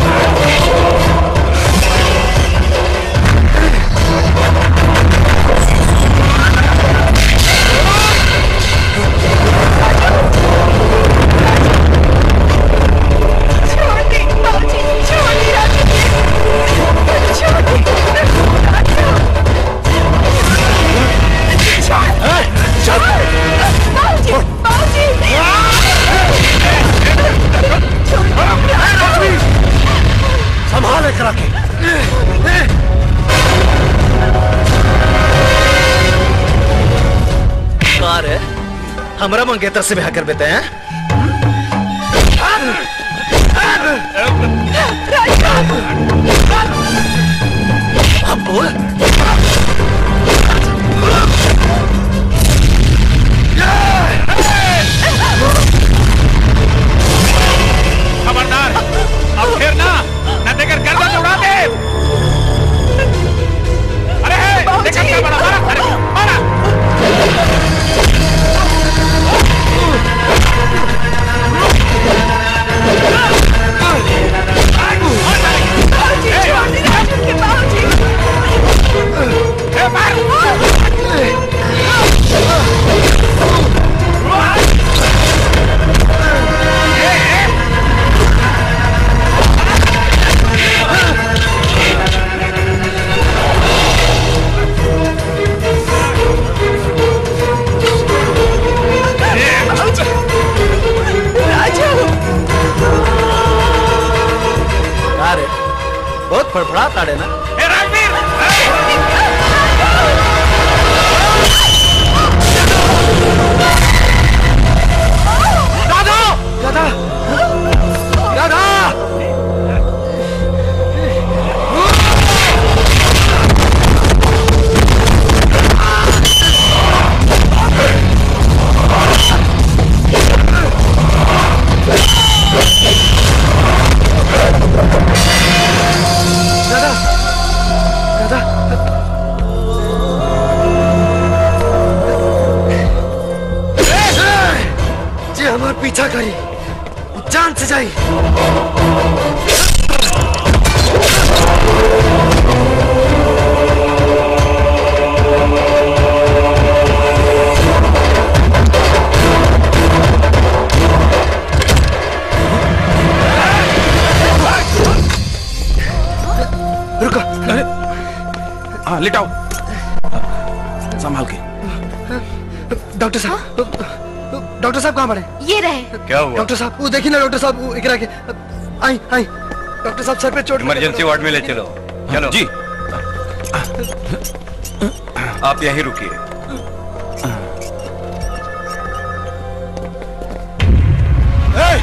संभाल करा के कार है हमारा मंगेतर से ब्याह कर देते हैं अब बोल खबरदार अब फिर ना न देकर गर्दन उड़ा दे अरे हे, देखा क्या बड़ा मारा अरे मारा कार है बहुत फड़फड़ा ताड़े ना दादा दादा दादा दादा दादा जी हमार पीछा करी जान से जाई रुको हाँ लिटाओ संभाल के डॉक्टर साहब डॉक्टर साहब कहाँ पड़े ये रहे क्या हुआ डॉक्टर साहब वो देखिए ना डॉक्टर साहब वो इकरा के आई आई डॉक्टर साहब सर पे चोट लगी। इमरजेंसी वार्ड में ले चलो चलो जी आप यहीं रुकिए ए!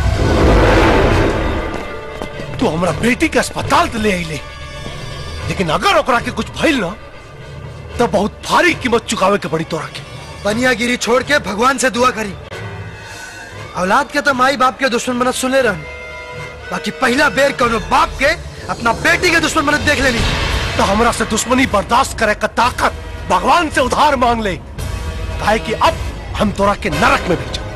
तू हमरा बेटी के अस्पताल तो ले आइले लेकिन अगर ओकरा के कुछ भइल ना तो बहुत भारी कीमत चुकावे के पड़ी तोरा के बनियागिरी छोड़ के भगवान से दुआ करी औलाद के तो माई बाप के दुश्मन बनत सुने रहन बाकी पहला बेर कोनो बाप के अपना बेटी के दुश्मन बनत देख लेनी तो हमरा से दुश्मनी बर्दाश्त करे का ताकत भगवान से उधार मांग ले काहे कि अब हम तोरा के नरक में भेजा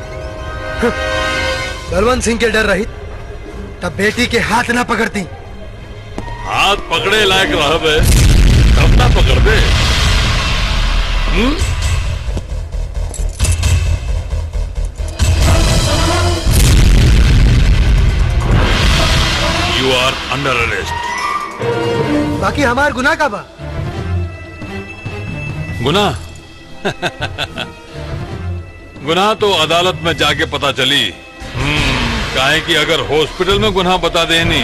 बलवंत सिंह के डर रही तब बेटी के हाथ ना पकड़ती हाथ पकड़े लायक रहबे तब ना पकड़ दे हम्म? यू आर अंडर अरेस्ट बाकी हमार गुनाह का बा गुनाह गुनाह तो अदालत में जाके पता चली हम्म, काहे कि अगर हॉस्पिटल में गुनाह बता देनी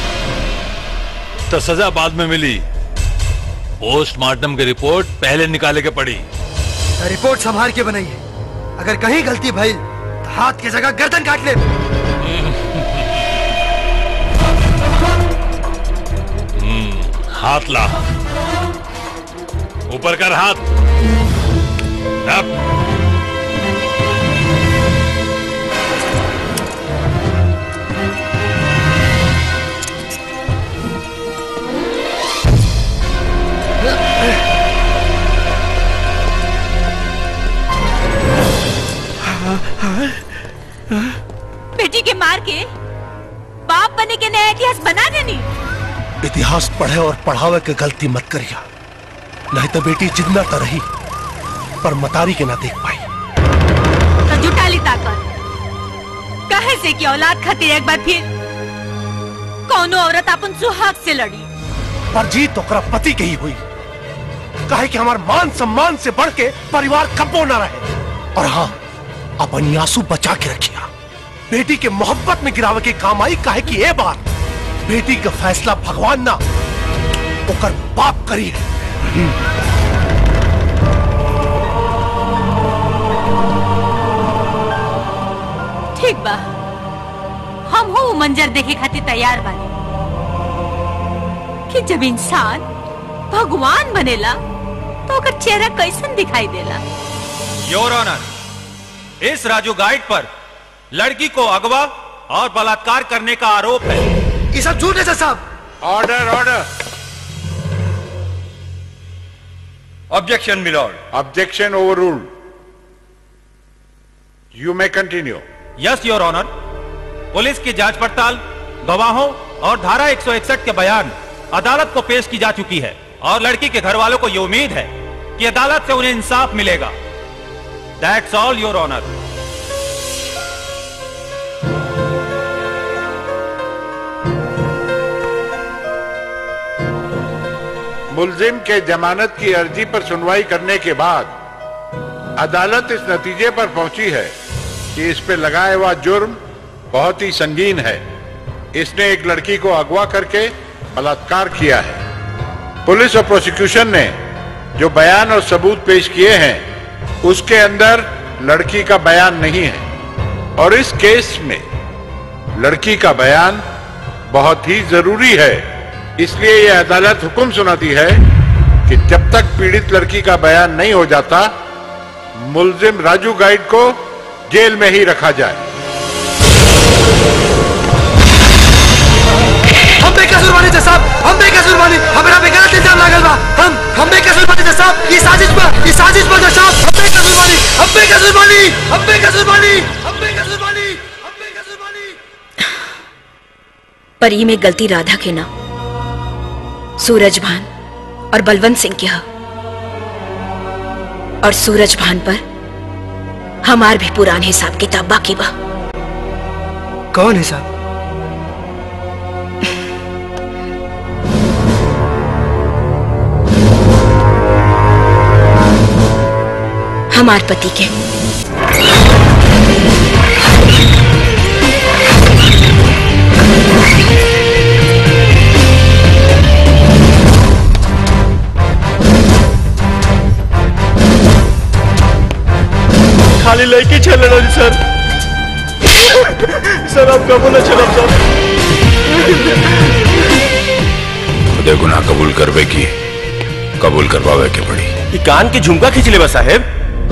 तो सजा बाद में मिली पोस्टमार्टम की रिपोर्ट पहले निकाले के पड़ी रिपोर्ट संभाल के बनाई है अगर कहीं गलती भई तो हाथ की जगह गर्दन काट ले हम्म, हाथ ला ऊपर कर हाथ अब परिवार के बाप बने के नया इतिहास बना देनी इतिहास पढ़े और पढ़ावे के गलती मत करिया नहीं तो बेटी जिंदा तो रही पर मतारी के ना देख पाई तो जुटा ली ताकत कहे से कि औलाद खातिर एक बार फिर कौनो औरत अपन सुहाग से लड़ी पर जीत ओकरा पति के ही हुई काहे कि हमार मान सम्मान से बढ़ के परिवार कब्बो न रहे और हाँ अपनी आंसू बचा के रखिया बेटी के मोहब्बत में गिरावे के काम आई काहे कि ए बार बेटी का फैसला भगवान ना ओकर बाप करी है ठीक बा हम हो मंजर देखे खातिर तैयार बानी कि जब इंसान भगवान बनेला तो ओकर चेहरा कैसन दिखाई देला योर ऑनर इस राजू गाइड पर लड़की को अगवा और बलात्कार करने का आरोप है ये सब झूठ है साहब order order objection milord objection over you may continue yes your honour police की जांच पड़ताल गवाहों और धारा 161 के बयान अदालत को पेश की जा चुकी है और लड़की के घर वालों को ये उम्मीद है कि अदालत से उन्हें इंसाफ मिलेगा दैट्स ऑल योर ऑनर मुलजिम के जमानत की अर्जी पर सुनवाई करने के बाद अदालत इस नतीजे पर पहुंची है कि इस पे लगाया हुआ जुर्म बहुत ही संगीन है इसने एक लड़की को अगवा करके बलात्कार किया है पुलिस और प्रोसिक्यूशन ने जो बयान और सबूत पेश किए हैं उसके अंदर लड़की का बयान नहीं है और इस केस में लड़की का बयान बहुत ही जरूरी है इसलिए यह अदालत हुक्म सुनाती है कि जब तक पीड़ित लड़की का बयान नहीं हो जाता मुलजिम राजू गाइड को जेल में ही रखा जाए हम बेकसूर बानी जज साहब हम बेकसूर बानी हमरा पे गलत इल्जाम लागल बा हम हम बेकसूर बानी जज साहब ये साजिश बा ये साजिश बा जज साहब हम बेकसूर बानी हम बेकसूर बानी हम बेकसूर बानी हम बेकसूर बानी पर ये में गलती राधा के ना सूरज भान और बलवंत सिंह के हा और सूरज भान पर हमार भी पुरान हिसाब किताब बाकी बा कौन है साहब हमार पति के खाली लड़की चले रही सर सर आप कबूल न चलब सर खुदे गुनाह कबूल करवे की कबूल करवावे के पड़ी ये कान की झुमका खींच ले बा साहेब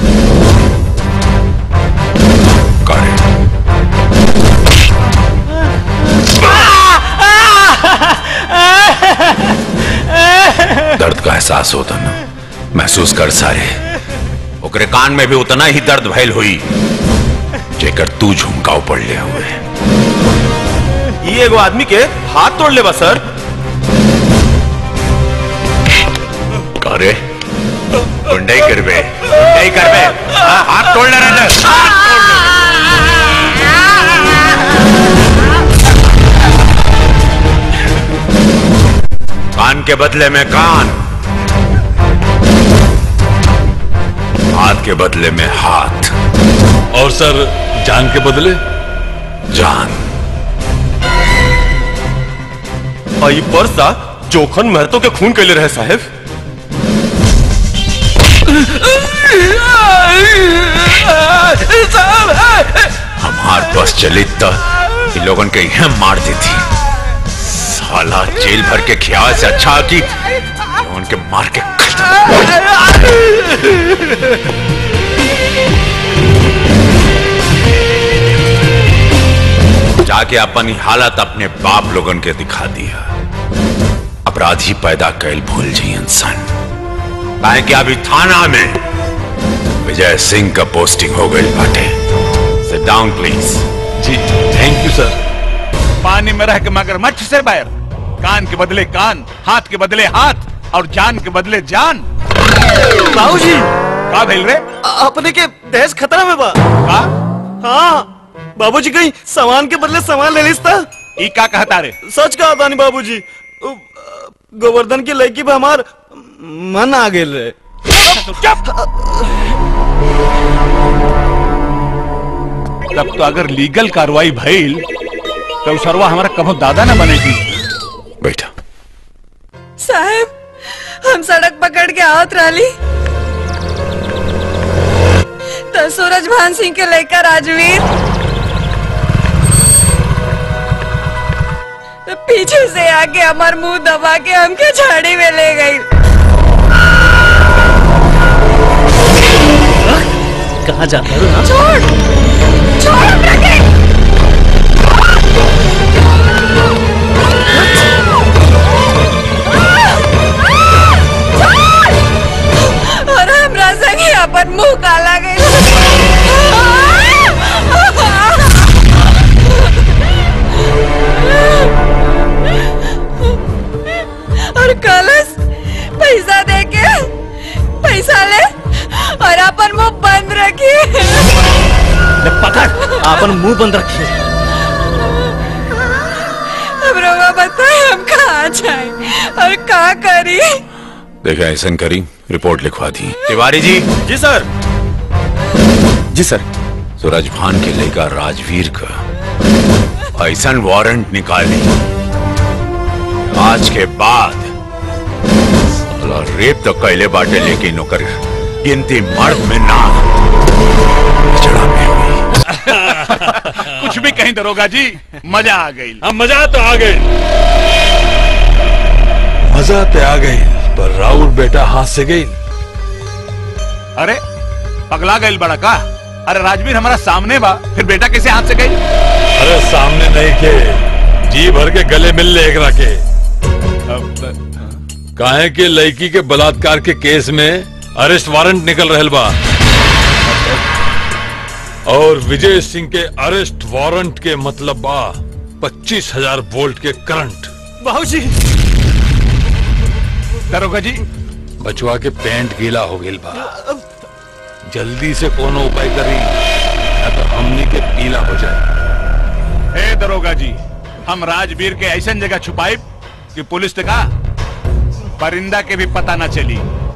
दर्द का एहसास होता ना महसूस कर सारे ओकरे कान में भी उतना ही दर्द भयल हुई जेकर तू झुमकाव पड़ ले हुए ये एगो आदमी के हाथ तोड़ ले बा सर करे गुंडई करबे गुंडई करबे हाँ, हाथ तोड़ ले रहे कान के बदले में कान हाथ के बदले में हाथ और सर जान के बदले जान और ये पर्सा जोखन महतो के खून के लिए रहे साहेब हमार बस चली तो इन लोगन के यहाँ मार देती साला जेल भर के ख्याल से अच्छा कि उनके मार के जाके अपनी हालत अपने बाप लोगन के दिखा दिया अपराधी पैदा कैल भूल जी इंसान काहे कि अभी थाना में विजय सिंह का पोस्टिंग हो गई बाटे सिट डाउन प्लीज जी थैंक यू सर पानी में रह के मगरमच्छ से बैर कान के बदले कान हाथ के बदले हाथ और जान के बदले जान बाबूजी का भेल रे अपने के देश खतरा में बा का हाँ बाबूजी कहीं सामान के बदले सामान ले लिस्ता ई का कहता रे सच कहा था बाबूजी उ, गोवर्धन की लड़की पे हमार मन आ गेल रे तब तो अगर लीगल कार्रवाई भइल तो सरवा हमारा कभो दादा न बनेगी बैठा साहब हम सड़क पकड़ के आवत रही तो सूरज भान सिंह के लेकर राजवीर तो पीछे से आके हमार मुंह दबा के हमके झाड़ी में ले गई कहाँ जाता है छोड़ छोड़ हमरा के छोड़! और हमरा संगे अपन मुंह काला गई और कलश पैसा दे के पैसा ले और अपन मुंह बंद रखी पकड़ अपन मुंह बंद रखिए अब रोगा बताए हम कहाँ जाए और कहाँ करी देखा ऐसा करी रिपोर्ट लिखवा दी तिवारी जी जी सर जी सर सूरज भान के लेकर राजवीर का ऐसा वारंट निकाली आज के बाद साला रेप तो कैले बाटे लेकिन ओकर गिनती मर्द में ना चढ़ा में कुछ भी कहीं दरोगा जी मजा आ गई हम मजा तो आ गई मजा तो आ गई पर राहुल बेटा हाथ से गई अरे पगला गई बड़ा का अरे राजवीर हमारा सामने बा फिर बेटा कैसे हाथ से गई अरे सामने नहीं के जी भर के गले मिल ले एकरा के काहे के लड़की के बलात्कार के केस में अरेस्ट वारंट निकल रहल बा और विजय सिंह के अरेस्ट वारंट के मतलब बा पच्चीस हजार वोल्ट के करंट बाबूजी दरोगा जी बचवा के पेंट गीला हो गई बा जल्दी से कोनो उपाय करी या तो हमनी के पीला हो जाए हे दरोगा जी हम राजवीर के ऐसा जगह छुपाई कि पुलिस ने कहा परिंदा के भी पता ना चली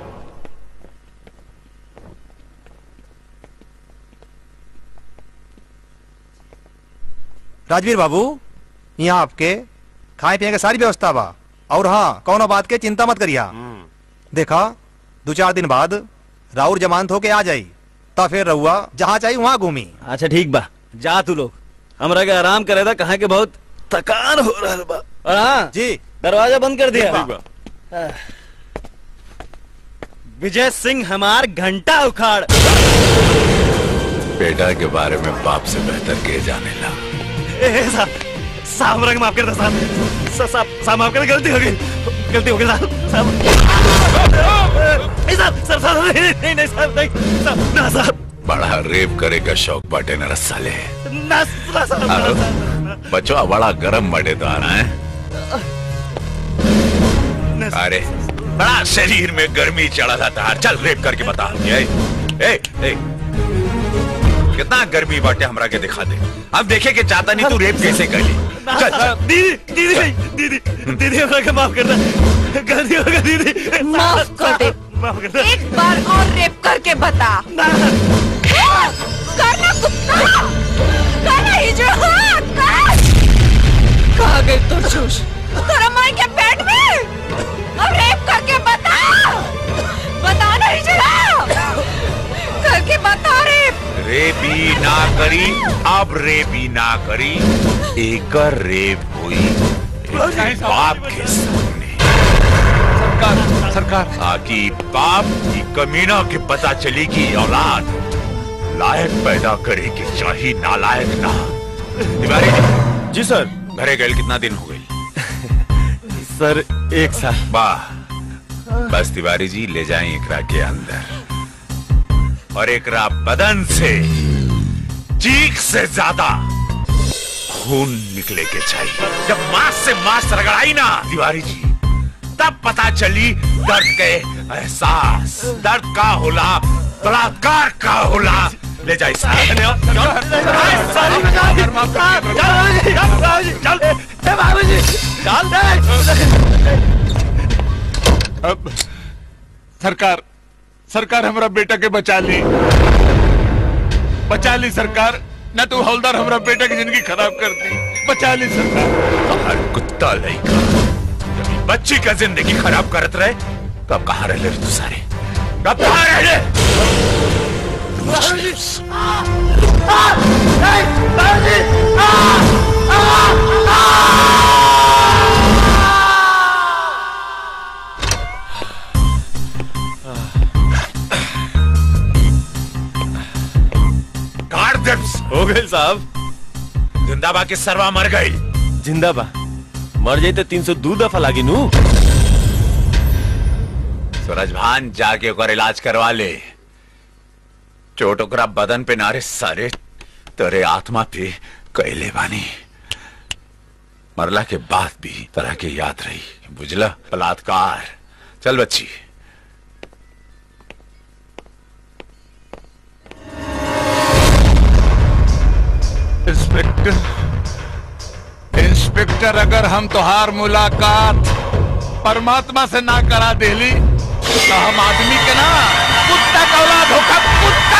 राजवीर बाबू यहाँ आपके खाए पिए के सारी व्यवस्था बा और हाँ कौनो बात के चिंता मत करिया देखा दो चार दिन बाद राउर जमानत होके आ जाई ता फिर रहुआ जहाँ चाहिए वहाँ घूमी अच्छा ठीक बा जा तू लोग हमरा के आराम करे था कहा के बहुत थकान हो रहा बा और हाँ जी दरवाजा बंद कर दिया ठीक बा। आह। विजय सिंह हमार घंटा उखाड़ बेटा के बारे में बाप से बेहतर के जाने ला ए, ए, साहब साहब रंग माफ कर दो साहब सा- साहब साहब माफ कर गलती हो गई गलती हो गई साहब साहब ए, साहब साहब साहब नहीं नहीं नहीं साहब नहीं साहब ना साहब बड़ा रेप करे का शौक बाटे न रसाले ना ना साहब ना, साहब बचवा बड़ा गरम बड़ेदार है अरे बड़ा शरीर में गर्मी चढ़ा था तार चल रेप करके बता ए, ए, ए, कितना गर्मी बाटे हमरा के दिखा दे अब देखे के चाहता नहीं तू रेप कैसे कर ली ना, चल चल साहब, दीदी दीदी नहीं, दीदी दीदी हमरा के माफ कर दे गलती हो गई दीदी माफ कर दे माफ कर दे एक बार और रेप करके बता करना कुत्ता करना हिजड़ा कर कहाँ गई तो चूस तेरा माई के पेट में अब रेप करके बता बता ना हिजड़ा करके बता रेप रेपी ना करी अब रेपी ना करी एक रेप हुई एक बाप के सामने सरकार सरकार ताकि बाप की कमीना के पता चली कि औलाद लायक पैदा करे कि चाहिए नालायक ना तिवारी जी जी सर घरे गए कितना दिन हो गए सर एक साल वाह बस तिवारी जी ले जाएं एकरा के अंदर और एकरा बदन से चीख से ज्यादा खून निकले के चाहिए जब मांस से मांस रगड़ाई ना तिवारी जी तब पता चली दर्द के एहसास दर्द का होला बलात्कार का होला ले जाए अब सरकार सरकार हमारा बेटा के बचा ली बचा ली सरकार न तो हवलदार हमारा बेटा की जिंदगी खराब कर दी बचा ली सरकार हर कुत्ता लड़का जब ये बच्ची का जिंदगी खराब करत रहे तब कहाँ रह ले तू सारे कब कहाँ रह ले काट दे हो गए साहब जिंदाबा की सरवा मर गई जिंदाबा मर जाई तो तीन सौ दो दफा लागी नू सूरज भान जाके ओकर इलाज करवा ले चोट ओकरा बदन पे नारे सारे तेरे आत्मा पे कैले बानी मरला के बाद भी तरह के याद रही बुझला बलात्कार चल बच्ची इंस्पेक्टर इंस्पेक्टर अगर हम तोहार मुलाकात परमात्मा से ना करा देली तो हम आदमी के ना कुत्ता का औलाद होकर कुत्ता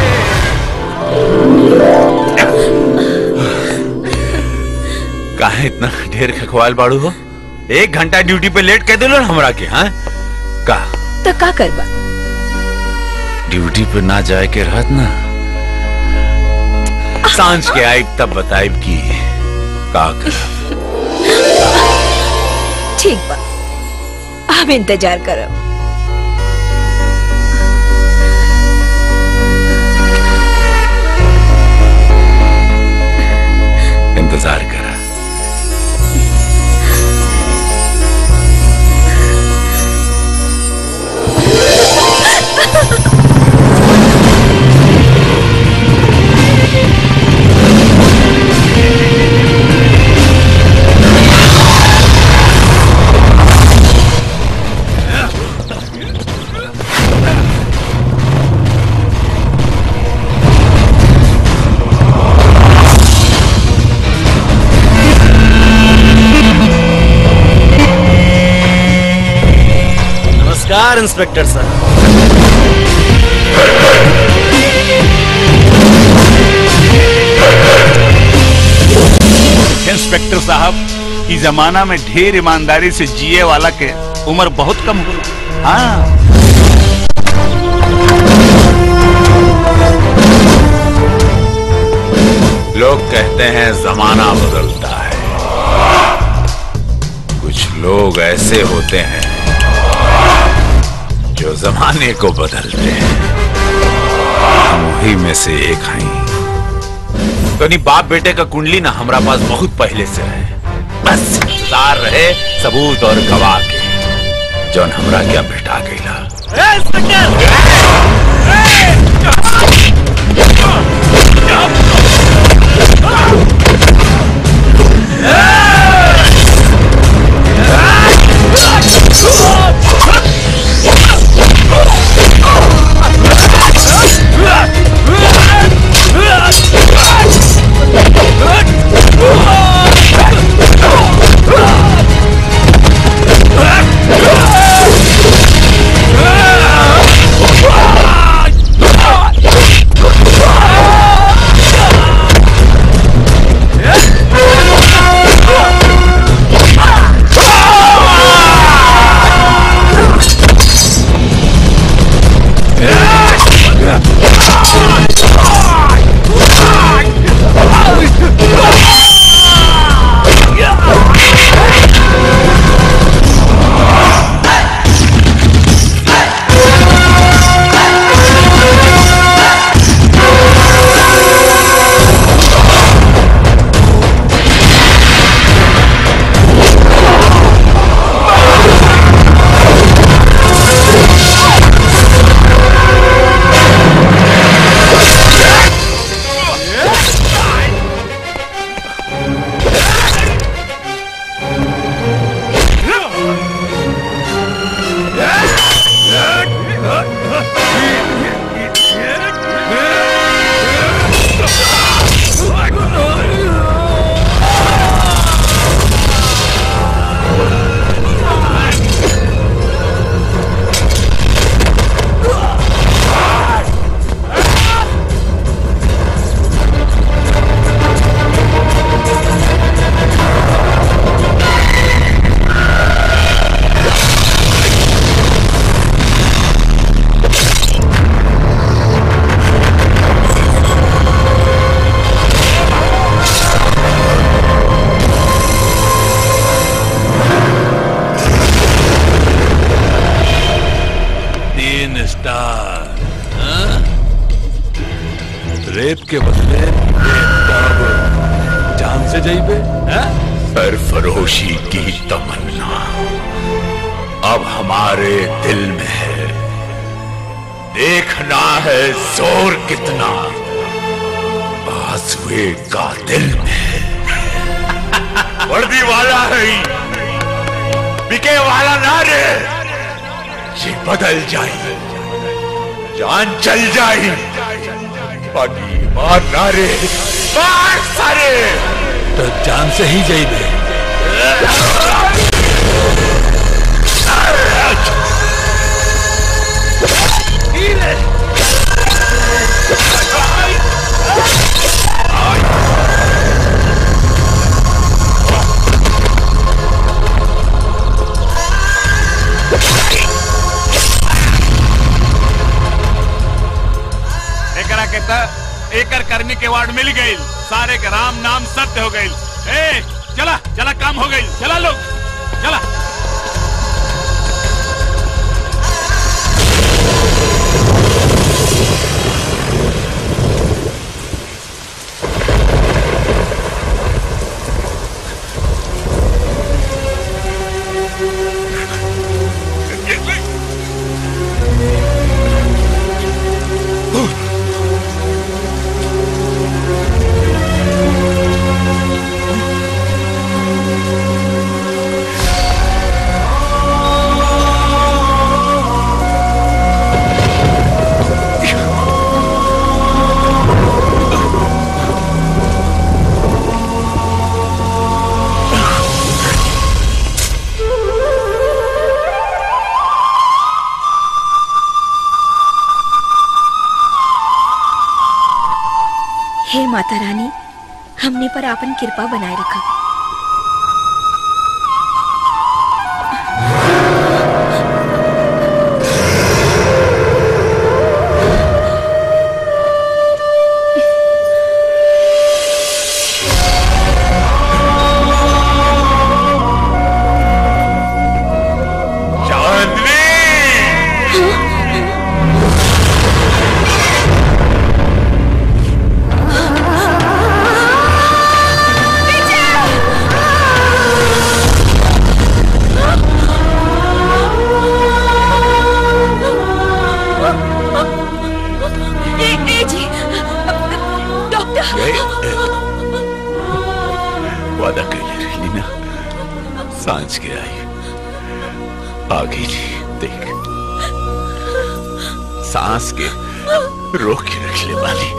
काहे इतना ढेर खखवाल बाड़ू हो एक घंटा ड्यूटी पे लेट कह दिलो ना हमरा के हाँ का तो का करबा ड्यूटी पे ना जाए के रहत ना सांझ के आई तब बताइब की का कर ठीक बा हम इंतजार करब इंतजार करा नमस्कार इंस्पेक्टर साहब इंस्पेक्टर साहब इस जमाना में ढेर ईमानदारी से जिए वाला के उम्र बहुत कम हो हाँ लोग कहते हैं जमाना बदलता है कुछ लोग ऐसे होते हैं जो जमाने को बदलते हैं हम वही में से एक हैं तो नहीं बाप बेटे का कुंडली ना हमारा पास बहुत पहले से है बस इंतजार रहे सबूत और गवाह के जौन हमरा क्या भेटा गईला Ah! रेप के बदले तब जान से जाइबे हैं? सरफरोशी की तमन्ना अब हमारे दिल में है देखना है जोर कितना बाजुए का दिल में है वर्दी वाला है ही, बिके वाला ना रे ये बदल जाए जान चल जाए बाकी मार ना रे मार सारे तो जान से ही जाइबे एकरा के त एकर कर्मी के वार्ड मिल गई सारे के राम नाम सत्य हो गई ए चला चला काम हो गई चला लोग चला हे माता रानी हमने पर आपन कृपा बनाए रखा ए, ए जी डॉक्टर वादा कैले रही ना सांझ के आई आ गई देख सांस के रोक के रख ले वाली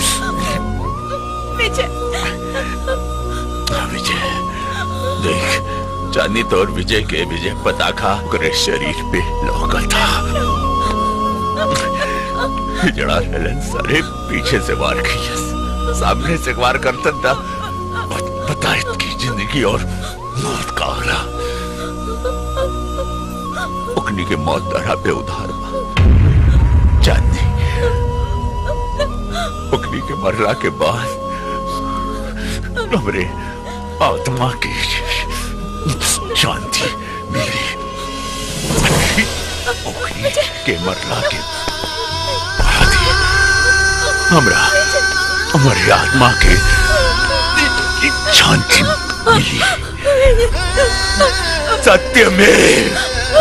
विजय हाँ, विजय देख चांदी तो और विजय के विजय पताखा ओकरे शरीर पे लौका था जड़ा ललन सारे पीछे से वार की सामने से वार करता था पता की जिंदगी और मौत का आगरा उकनी के मौत दरा पे उधार बा चांदी उकनी के मरला के बाद हमरे आत्मा की शांति मिली उकनी के मरला के बाद ही हमरा हमारी आत्मा के शांति मिली सत्य में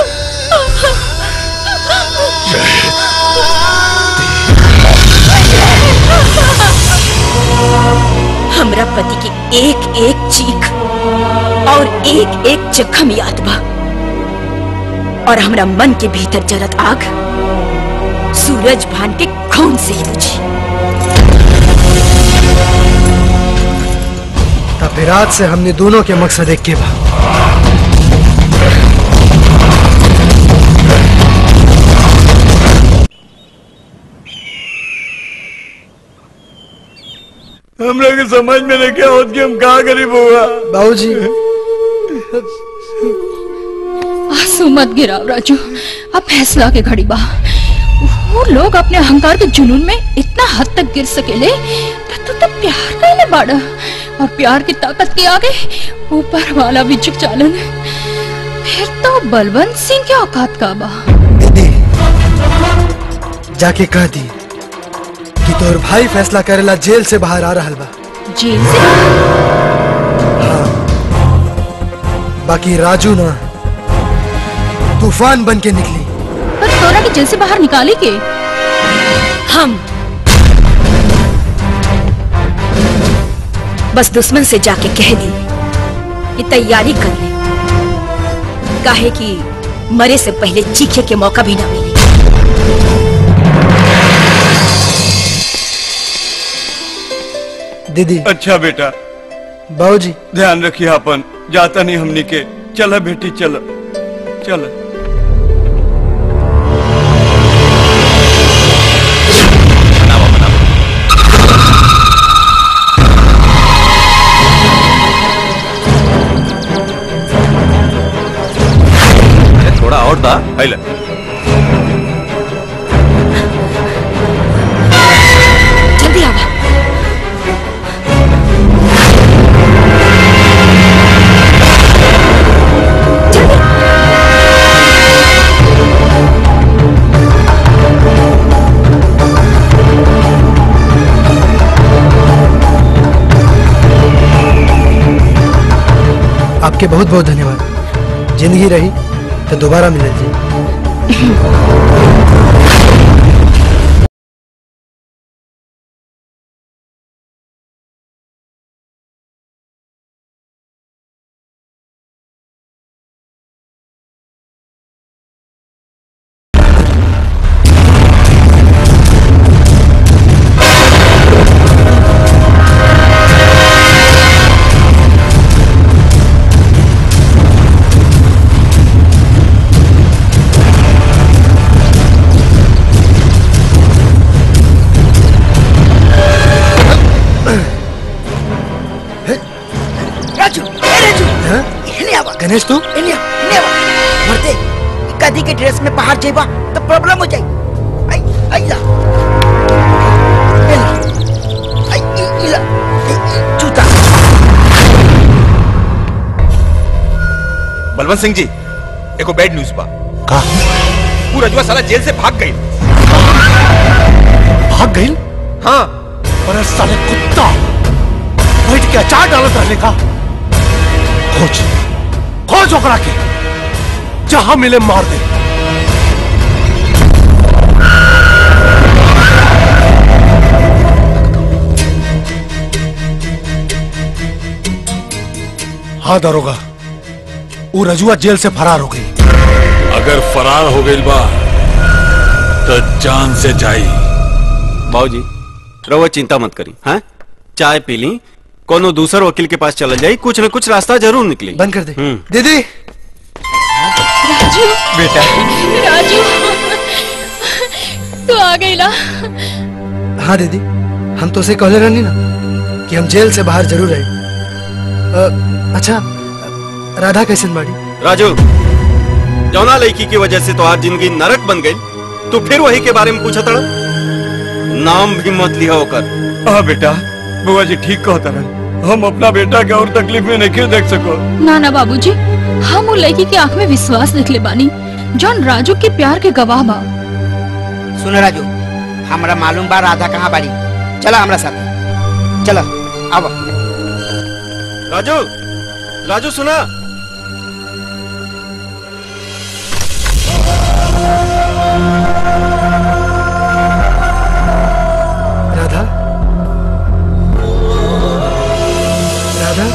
हमरा पति की एक एक चीख और एक एक जख्म याद बा और हमरा मन के भीतर जलत आग सूरज भान के खून से ही बुझी तब फिर आज से हमने दोनों के मकसद एक के बा हम लोग के समझ में नहीं क्या होत कि हम कहा गरीब हुआ बाबूजी आंसू मत गिराओ राजू अब फैसला के घड़ी बा वो लोग अपने अहंकार के जुनून में इतना हद तक गिर सकेले तो तू तो प्यार कैले बाड़ा और प्यार की ताकत के आगे ऊपर वाला भी झुक चालन फिर तो बलवंत सिंह के औकात का बा जाके कह दी कि तोर भाई फैसला करेला जेल से बाहर आ रहल बा जेल से बाकी राजू ना तूफान बन के निकली पर तोरा के जेल से बाहर निकाले के हम बस दुश्मन से जाके कह दी कि तैयारी कर ले काहे कि मरे से पहले चीखे के मौका भी ना मिले दीदी अच्छा बेटा बाबूजी ध्यान रखिए अपन जाता नहीं हमनी के चला बेटी चल चल अरे थोड़ा और था पहले जल्दी आवा आपके बहुत बहुत धन्यवाद जिंदगी रही तो दोबारा मिले जी राजू ए राजू इन्हें आवा गणेश तू इन्हें आवा इन्हें आवा मरते कदी के ड्रेस में बाहर जेबा तो प्रॉब्लम हो जाई आई आई ला ए ला। आई ई ई ला ई, ई, जूता बलवंत सिंह जी एको बैड न्यूज बा का पूरा जुआ साला जेल से भाग गई भाग गई हाँ अरे साले कुत्ता बैठ के अचार डालत रहने का खोज खोज ओकरा के जहां मिले मार दे हाँ दारोगा वो रजुआ जेल से फरार हो गई अगर फरार हो गई बा तो जान से जाई बाबूजी रहुआ चिंता मत करी हाँ चाय पी ली कोनो दूसर वकील के पास चला जाई कुछ न कुछ रास्ता जरूर निकली बंद कर दे हम्म। दीदी राजू बेटा राजू तू आ गई ना हाँ दीदी हम तो उसे कहले रहनी ना कि हम जेल से बाहर जरूर आए अ, अच्छा राधा कैसन बाड़ी राजू जौना लड़की की वजह से तो आज जिंदगी नरक बन गई तू फिर वही के बारे में पूछा तड़ा नाम भी मत लिया होकर हाँ बेटा बुआ जी ठीक कहता रहा हम अपना बेटा के और तकलीफ में नहीं देख सको ना ना बाबूजी हम वो लड़की की आंख में विश्वास देख ले बानी जॉन राजू के प्यार के गवाह बा सुन राजू हमरा मालूम बा राधा कहाँ बाड़ी चला हमरा साथ चला आवा राजू राजू सुना राधा राधा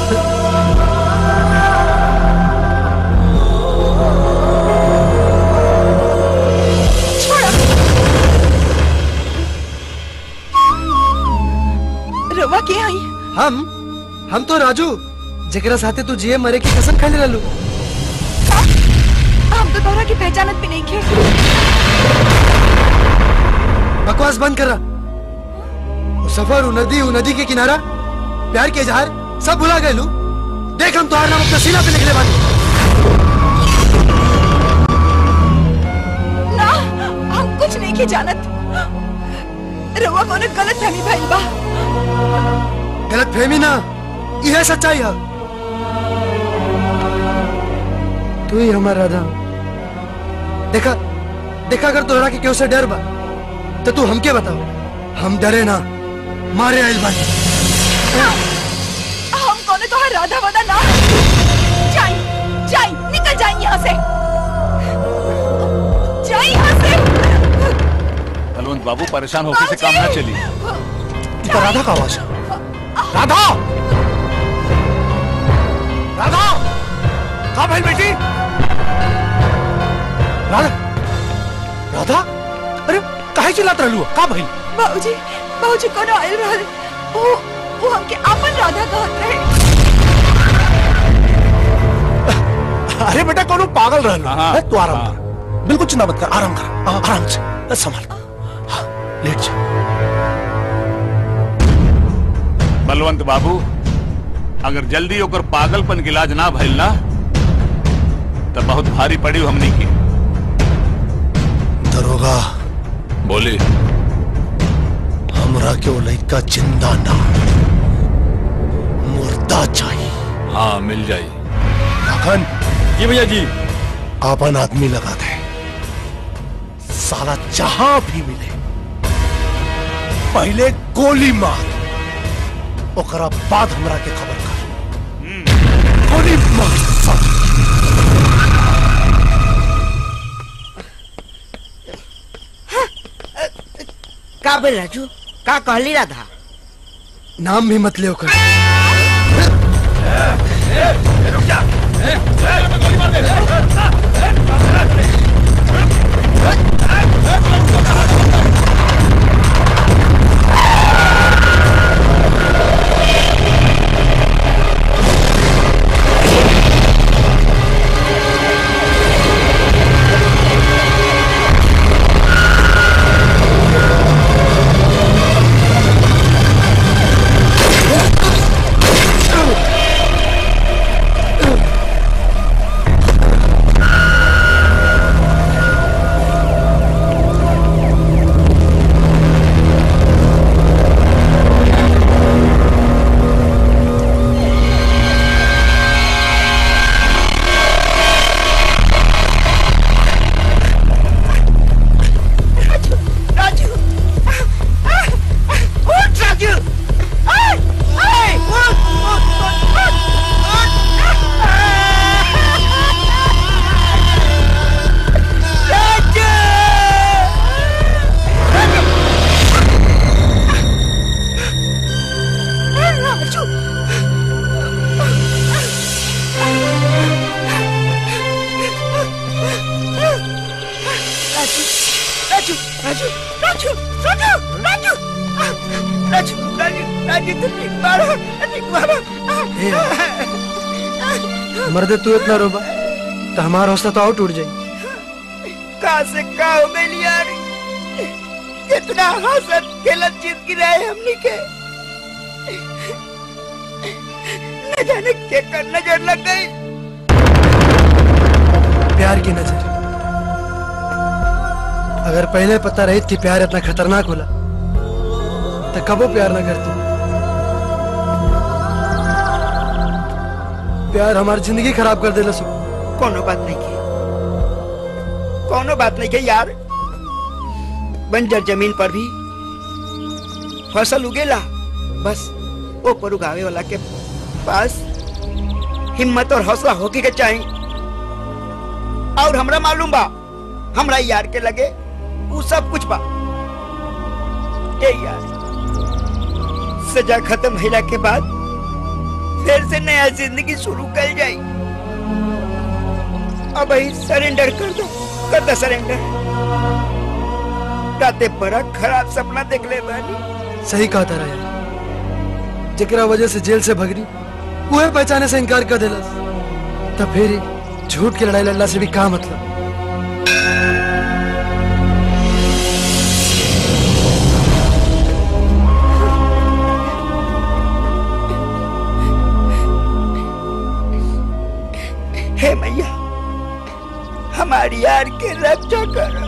रवा के आई हम हम तो राजू जकरा साथे तू जिए मरे की कसम खाने ललू हम तो तोरा की पहचानत भी नहीं खे बकवास बंद कर रहा वो सफर वो नदी वो नदी के किनारा प्यार के इजहार सब भुला गए लू देख हम तुम्हारा नाम अपना सीना पे निकले बानी ना हम कुछ नहीं के जानत रवा कोनो गलत फहमी भइल बा गलत फहमी ना यह सच्चाई है तू ही हमारा राधा देखा देखा अगर तोहरा के केहू से डर बा तो तू हमके बताओ हम डरे ना मारे आइल बानी हम कौन तो राधा वादा ना जाई जाई निकल जाई यहाँ से जाई यहाँ से बलवंत बाबू परेशान होकर से काम ना चली इधर राधा का आवाज है। राधा राधा कहा भाई बेटी राधा राधा अरे काहे चिल्लात रहलू का भाई बाबूजी बाबूजी कौन आयल रहे वो वो हमके आपन राधा कहत रहे अरे बेटा कौन पागल रहलू है, तू आराम कर बिल्कुल चिंता मत कर आराम कर आ, आराम से बस संभाल हाँ, लेट जा बलवंत बाबू अगर जल्दी होकर पागलपन के इलाज ना भइल ना तो बहुत भारी पड़ी हमनी की दरोगा बोली हमरा के वो लड़का जिंदा ना मुर्दा चाहिए हाँ मिल जाई लखन जी भैया जी आपन आदमी लगा दे साला जहां भी मिले पहले गोली मार ओकरा बाद हमरा के खबर कर गोली मार साला। का बोल राजू का कहली राधा नाम भी मत ले ओकर राजू उठ राजू आए, आए, उठ, उठ, उठ, उठ, उठ। राजू! राजू! राजू राजू राजू राजू राजू राजू राजू राजू राजू तुम ठीक मारो ठीक मारो मर्दे तू इतना रोबा तो हमारा हौसला तो और टूट जाए कहाँ से कहाँ हो गई यार कितना हंसत खेलत जिंदगी रहे हमनी के न जाने के कर नजर लग गई प्यार की नजर अगर पहले पता रही थी प्यार इतना खतरनाक होला तो कबो प्यार ना करती प्यार हमारी जिंदगी खराब कर देला सो कोनो बात नहीं की कोनो बात नहीं की यार बंजर जमीन पर भी फसल उगेला बस वो पर उगावे वाला के पास हिम्मत और हौसला होके के चाहिए और हमरा मालूम बा हमरा यार के लगे वो सब कुछ बा ए यार सजा खत्म होला के बाद फिर से नया जिंदगी शुरू कर जाई अब ही सरेंडर कर दो कर दो सरेंडर राते बड़ा खराब सपना देख ले बानी सही कहा था यार जकरा वजह से जेल से भगरी वह पहचाने से इनकार कर देलस तब फिर ही झूठ की लड़ाई लड़ला से भी का मतलब हे मैया हमारी यार के रक्षा करो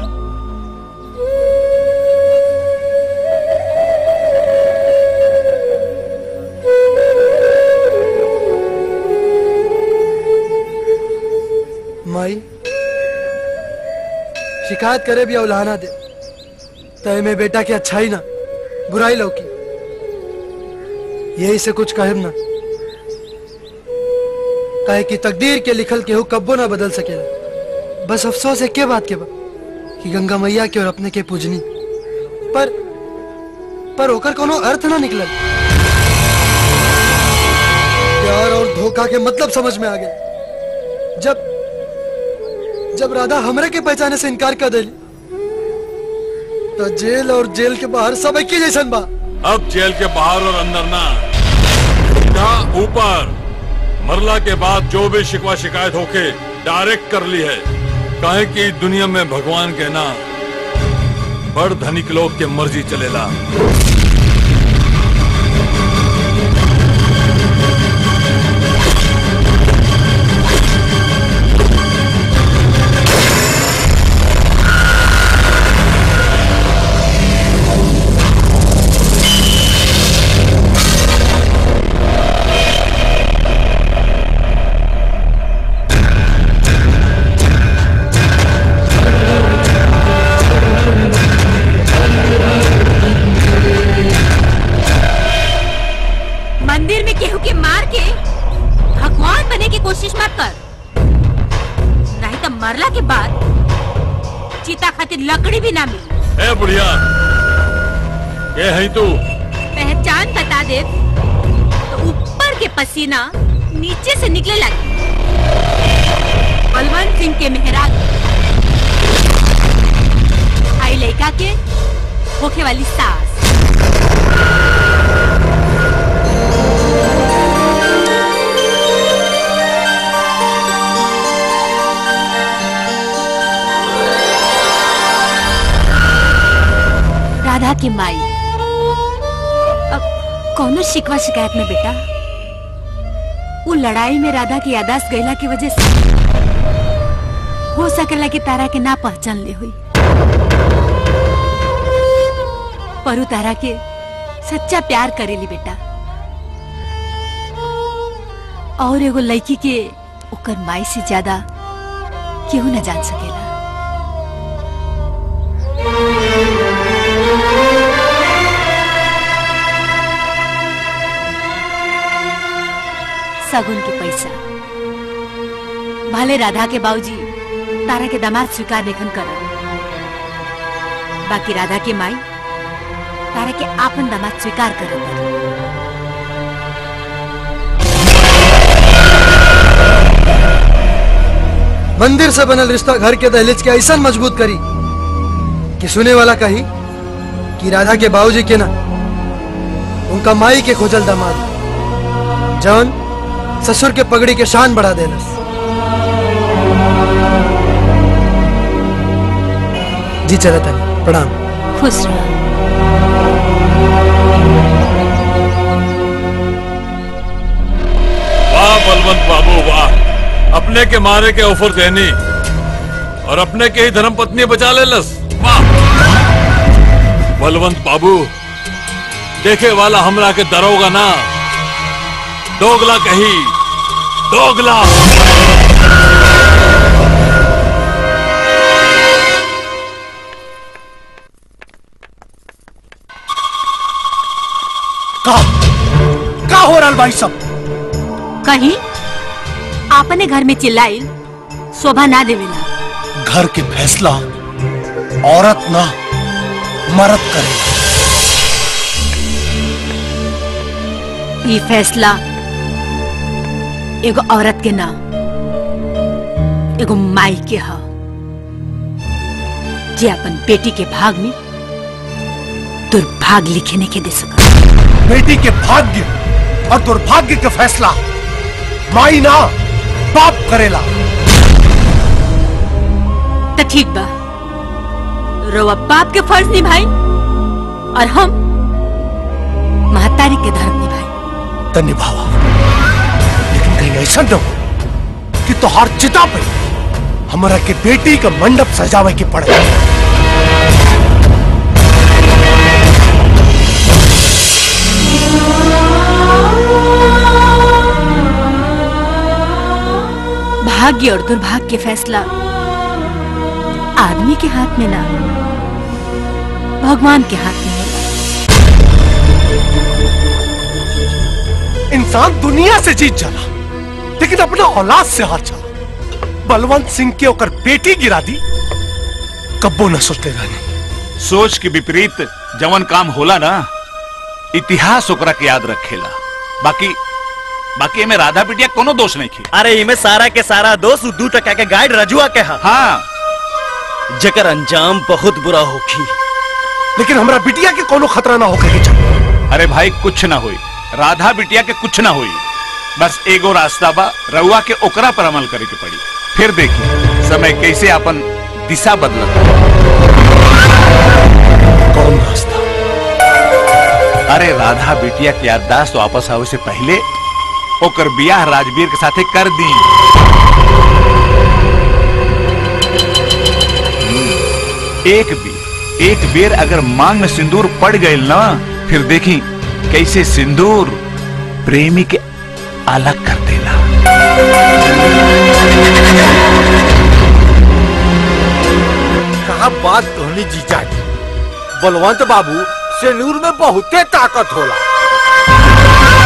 माई शिकायत करे भी अवलाना दे तय में बेटा की अच्छाई ना बुराई लौकी यही से कुछ कहब ना काहे कि तकदीर के लिखल केहू कब्बो ना बदल सकेला बस अफसोस है के बात के बा कि गंगा मैया के और अपने के पूजनी पर पर ओकर कोनो अर्थ ना निकलल प्यार और धोखा के मतलब समझ में आ गए जब जब राधा हमरे के पहचाने से इनकार कर दिली तो जेल और जेल के बाहर सब एक ही जैसन बा अब जेल के बाहर और अंदर ना सीधा ऊपर मरला के बाद जो भी शिकवा शिकायत होके डायरेक्ट कर ली है काहे कि दुनिया में भगवान के ना बड़ धनिक लोग के मर्जी चलेला मंदिर में केहू के मार के भगवान बने की कोशिश मत कर नहीं तो मरला के बाद चीता खातिर लकड़ी भी ना मिली ए बुढ़िया ये है तू पहचान बता दे तो ऊपर के पसीना नीचे से निकले लगे बलवंत सिंह के मेहराज आई लड़का के होखे वाली सास राधा की माई अब कौनो शिकवा शिकायत में बेटा वो लड़ाई में राधा की यादाश्त गईला की वजह से हो सकेला कि तारा के ना पहचान ले हुई पर उ तारा के सच्चा प्यार करेली बेटा और एगो लड़की के ओकर माई से ज्यादा केहू न जान सकेला सगुन के पैसा भले राधा के बाबूजी तारा के दामाद स्वीकार नहीं कर बाकी राधा के माई तारा के आपन दामाद स्वीकार कर मंदिर से बनल रिश्ता घर के दहलीज के ऐसा मजबूत करी कि सुने वाला कही कि राधा के बाबूजी के ना उनका माई के खोजल दामाद जौन ससुर के पगड़ी के शान बढ़ा देलस जी चला था प्रणाम खुश रहो वाह बलवंत बाबू वाह अपने के मारे के ऑफर देनी और अपने के ही धर्म पत्नी बचा ले लस वाह बलवंत बाबू देखे वाला हमरा के दरोगा ना दोगला कही दोगला का का हो रहा भाई सब कहीं आपने घर में चिल्लाइल शोभा ना देवेला घर के फैसला औरत ना मर्द करे ये फैसला एगो औरत के ना एगो माई के ह जे अपन बेटी के भाग में दुर्भाग्य लिखे नहीं के दे सका बेटी के भाग्य और दुर्भाग्य का फैसला माई ना बाप करेला तो ठीक बा रोवा बाप के फर्ज निभाई और हम महतारी के धर्म निभाई तो निभावा लेकिन कहीं ऐसा न हो कि तोहार चिता पे हमारा के बेटी का मंडप सजावे के पड़े भाग्य और दुर्भाग्य के फैसला आदमी के हाथ में ना भगवान के हाथ में होला इंसान दुनिया से जीत जाला लेकिन अपना औलाद से हार जाला बलवंत सिंह के ओकर बेटी गिरा दी कब्बो न सोचते रहनी सोच के विपरीत जवन काम होला ना इतिहास ओकरा के याद रखेला बाकी बाकी एमे राधा बिटिया कोनो दोष नहीं की अरे इमे सारा के सारा दोस्त उ दू टका के गाइड रजुआ के हा हाँ जकर अंजाम बहुत बुरा होखी लेकिन हमरा बिटिया के कोनो खतरा ना होके के चाहिए अरे भाई कुछ ना होई राधा बिटिया के कुछ ना होई बस एगो रास्ता बा रउआ के ओकरा पर अमल करे के पड़ी फिर देखी समय कैसे अपन दिशा बदलत कौन रास्ता अरे राधा बिटिया के याददाश्त वापस आवे से पहले ओकर बियाह राजवीर के साथे कर दी एक बेर एक बेर अगर मांग में सिंदूर पड़ गई ना फिर देखी कैसे सिंदूर प्रेमी के अलग कर देला कहा बात कहनी जीजा जी बलवंत बाबू सेनूर में बहुते ताकत होला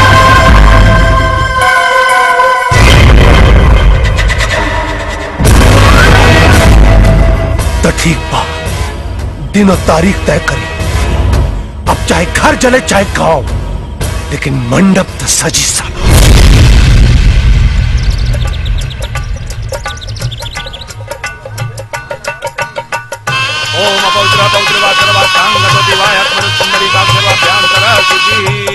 तो ठीक बा दिन और तारीख तय करी अब चाहे घर जले चाहे गांव लेकिन मंडप तो सजी साला ओम अपौत्र अपौत्र वाचरवा कांग लगति वाय आत्मन सुंदरी काक्षरवा ध्यान करा शुचि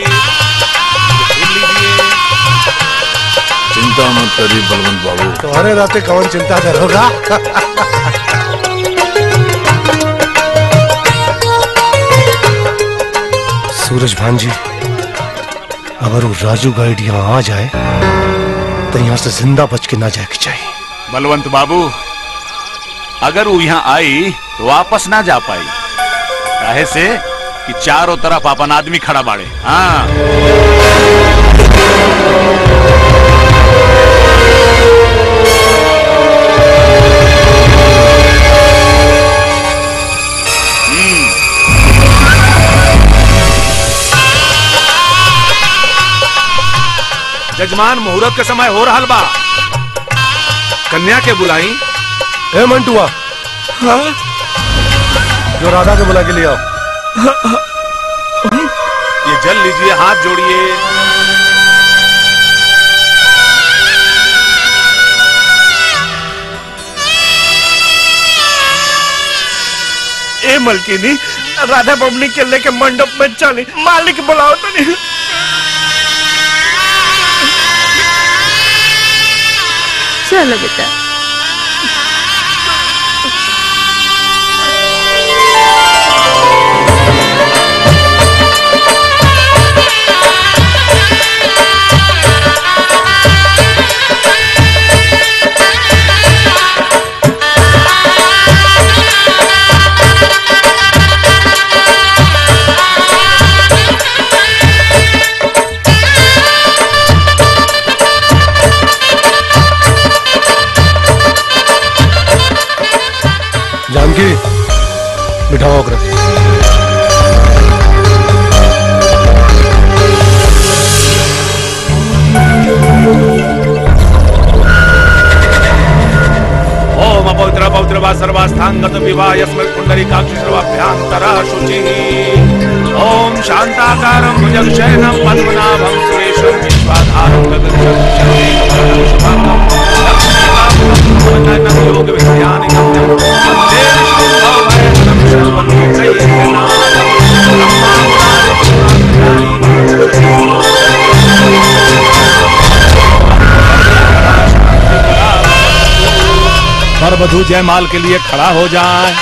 चिंता मत करिए बलवंत बाबू तुम्हारे राते कौन चिंता करोगा सूरज भान जी अगर वो राजू गाइड यहाँ आ जाए तो यहाँ से जिंदा बच के ना जाए के चाहिए बलवंत बाबू अगर वो यहाँ आई तो वापस ना जा पाई काहे से कि चारों तरफ अपन आदमी खड़ा बाड़े हाँ जजमान मुहूर्त के समय हो रहा बा कन्या के बुलाई ए मंटुआ जो राधा के बुला के ले आओ ये जल लीजिए हाथ जोड़िए ए मलकिनी राधा बबनी के लेके मंडप में चली मालिक बुलाओ तो नहीं चलो बेटा जानकी बिठाओ अग्र ओम अपौत्र पौत्र वा सर्वास्थांगत विवाह यस्मै कुंडली काक्षि सर्वाभ्यांतरः शुचिः ओम शांताकारं भुजगशयनं पद्मनाभं सुरेशं विश्वाधारं गगनचं शक्तिं शुभांगं लक्ष्मीकान्तं योग विज्ञानिकं वन्दे विष्णुं भवभयहरं सर्वलोकैकनाथं वर वधु जयमाल के लिए खड़ा हो जाए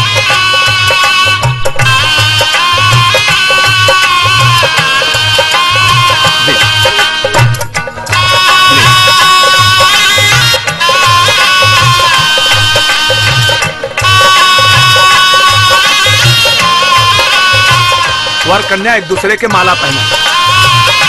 वर कन्या एक दूसरे के माला पहना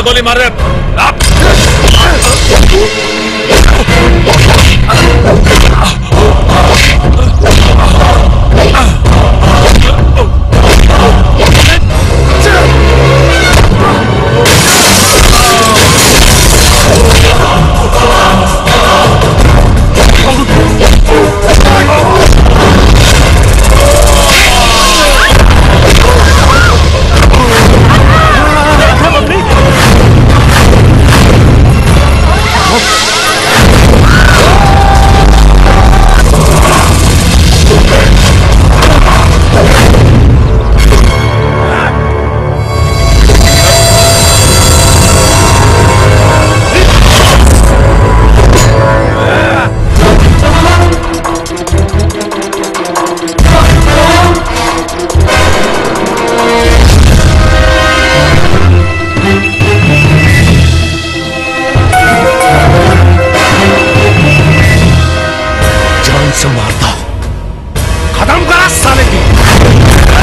गोली मार रहे जान से मारता खत्म करा साले की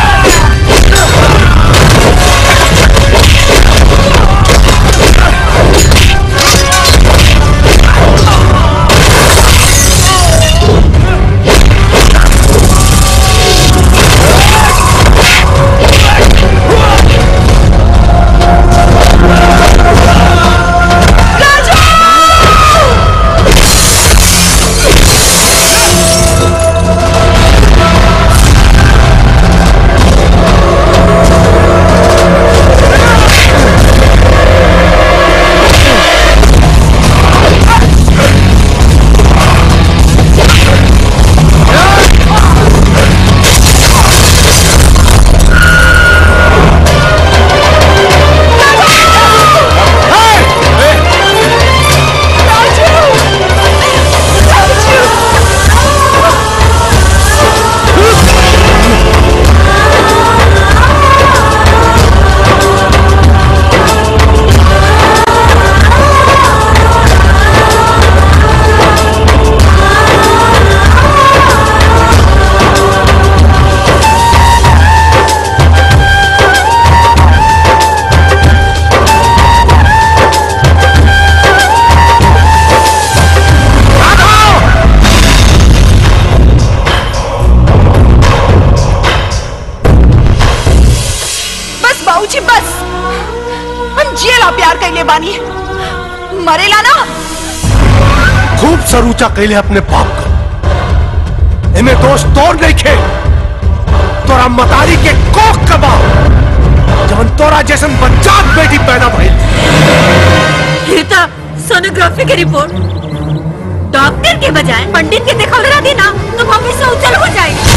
बस बाबूजी बस हम जिएला प्यार कैले बानी मरेला ना खूब सरूचा कैले अपने बाप का इन्हें दोष तोड़ नहीं खे तोरा मतारी के कोख कबा जवन तोरा जैसन बच्चात बेटी पैदा भइल रीता सोनोग्राफी की रिपोर्ट डॉक्टर के बजाय पंडित के दिखा रहा थी ना तो मम्मी से उजल हो जाएगी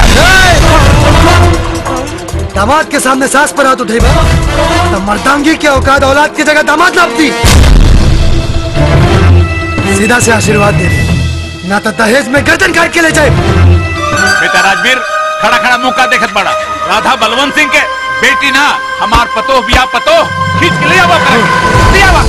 दामाद के सामने सास पर हाथ उठेगा तो मर्दांगी के औकात औलाद की जगह दामाद लापती सीधा से आशीर्वाद दे दे ना तो दहेज में गर्दन काट के ले जाए बेटा राजवीर खड़ा खड़ा मुंह का देखत बड़ा राधा बलवंत सिंह के बेटी ना हमार पतो बिया पतो खींच के ले आवा करे ले आवा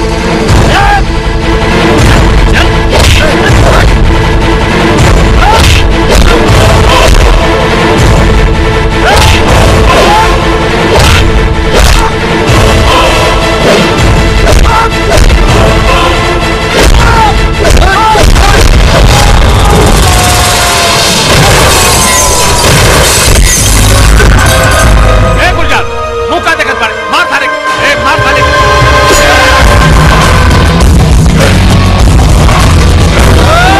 ए गुलजार मुंह का देखत बड़ा मार थारे ए मार थारे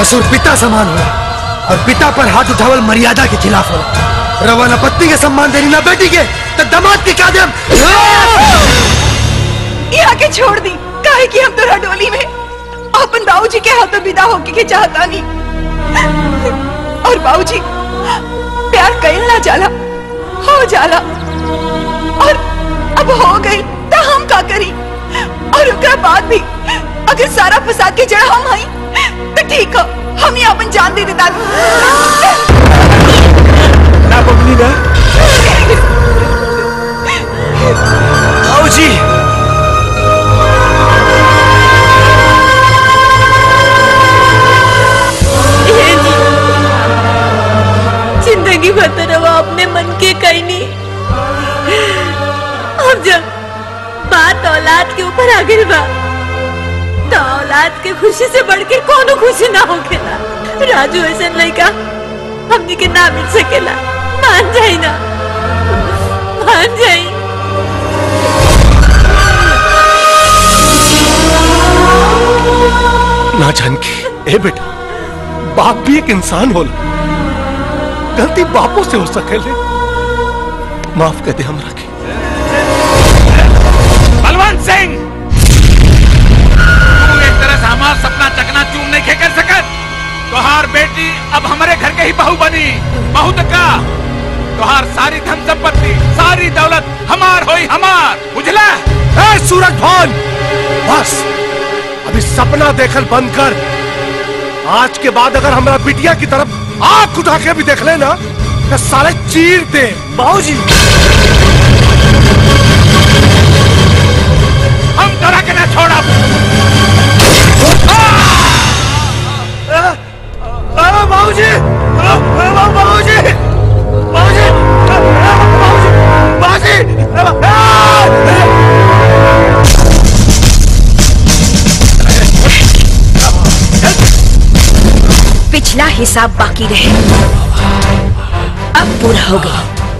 ससुर पिता समान होला और पिता पर हाथ उठावल मर्यादा के खिलाफ होला रवा न पत्नी के सम्मान देनी ना बेटी के तो दमाद के का देम यहाँ के छोड़ दी काहे कि हम तोरा डोली में अपन बाबूजी के हाथों विदा होके के चाहता नहीं और बाबूजी प्यार कईल ना जाला हो जाला और अब हो गई तो हम का करी और उनका बाद भी अगर सारा फसाद के जड़ हम हई तो ठीक है हम ही अपन जान दे देता ना बबली ना आओ जी जिंदगी भर तो रवा अपने मन के कहीं नहीं अब जब बात औलाद के ऊपर आ गई बा तो औलाद के खुशी से बढ़ के कोनो खुशी ना होखेला राजू ऐसा लड़का हमनी के ना मिल सकेला मान जाई ना मान जाई ना जानकी ए बेटा बाप भी एक इंसान होला गलती बापों से हो सकेले माफ कर दे हमरा के बलवंत सिंह तू एक तरह से हमार सपना चकना चूर नहीं खे कर सकत तोहार बेटी अब हमारे घर के ही बहू बनी बहू तो का तोहार सारी धन संपत्ति सारी दौलत हमार होई हमार बुझला ए सूरज भान बस अभी सपना देखल बंद कर आज के बाद अगर हमरा बिटिया की तरफ आंख उठा के भी देख लेना तो साले चीर दे बाबूजी हम तोरा के ना छोड़ा बाबूजी बाबूजी बाबूजी पिछला हिसाब बाकी रहे अब पूरा हो गया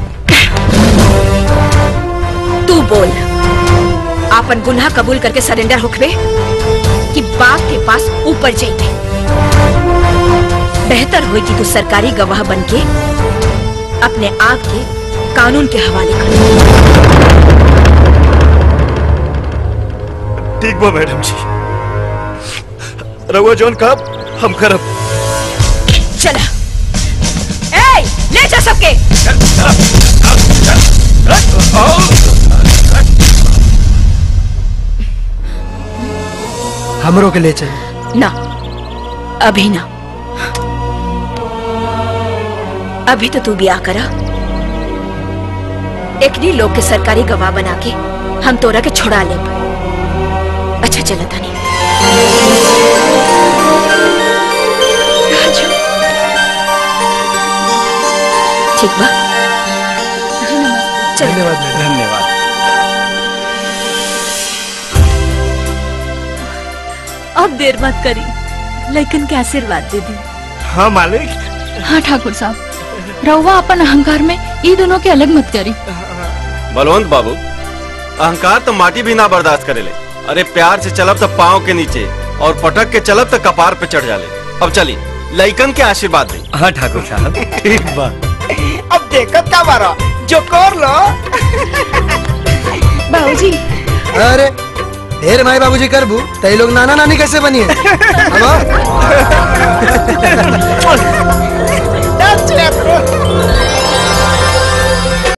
तू बोल आपन गुनाह कबूल करके सरेंडर होखबे कि बाप के पास ऊपर जाइबे बेहतर होई कि तू सरकारी गवाह बनके अपने आप के कानून के हवाले कर ठीक बा मैडम जी रहुआ जोन का हम करब चला ए ले जा सबके हमरों के ले चल ना अभी ना अभी तो तू ब्याह करा एकनी लोग के सरकारी गवाह बना के हम तोरा के छुड़ा ले अच्छा चला तानी राजू। ठीक बा धन्यवाद धन्यवाद अब देर मत करी लेकिन के आशीर्वाद दे दी हाँ मालिक हाँ ठाकुर साहब रहुआ अपन अहंकार में ये दोनों के अलग मत करी बलवंत बाबू अहंकार तो माटी भी ना बर्दाश्त करेले अरे प्यार से चलब तो पाँव के नीचे और पटक के चलब तो कपार पे चढ़ जाले अब चली लइकन के आशीर्वाद दे हाँ ठाकुर साहब ठीक बा अब देखत का बारा जो कर लो बाबूजी अरे ढेर माई बाबूजी करबू तई लोग नाना नानी कैसे बनिए अब That's it.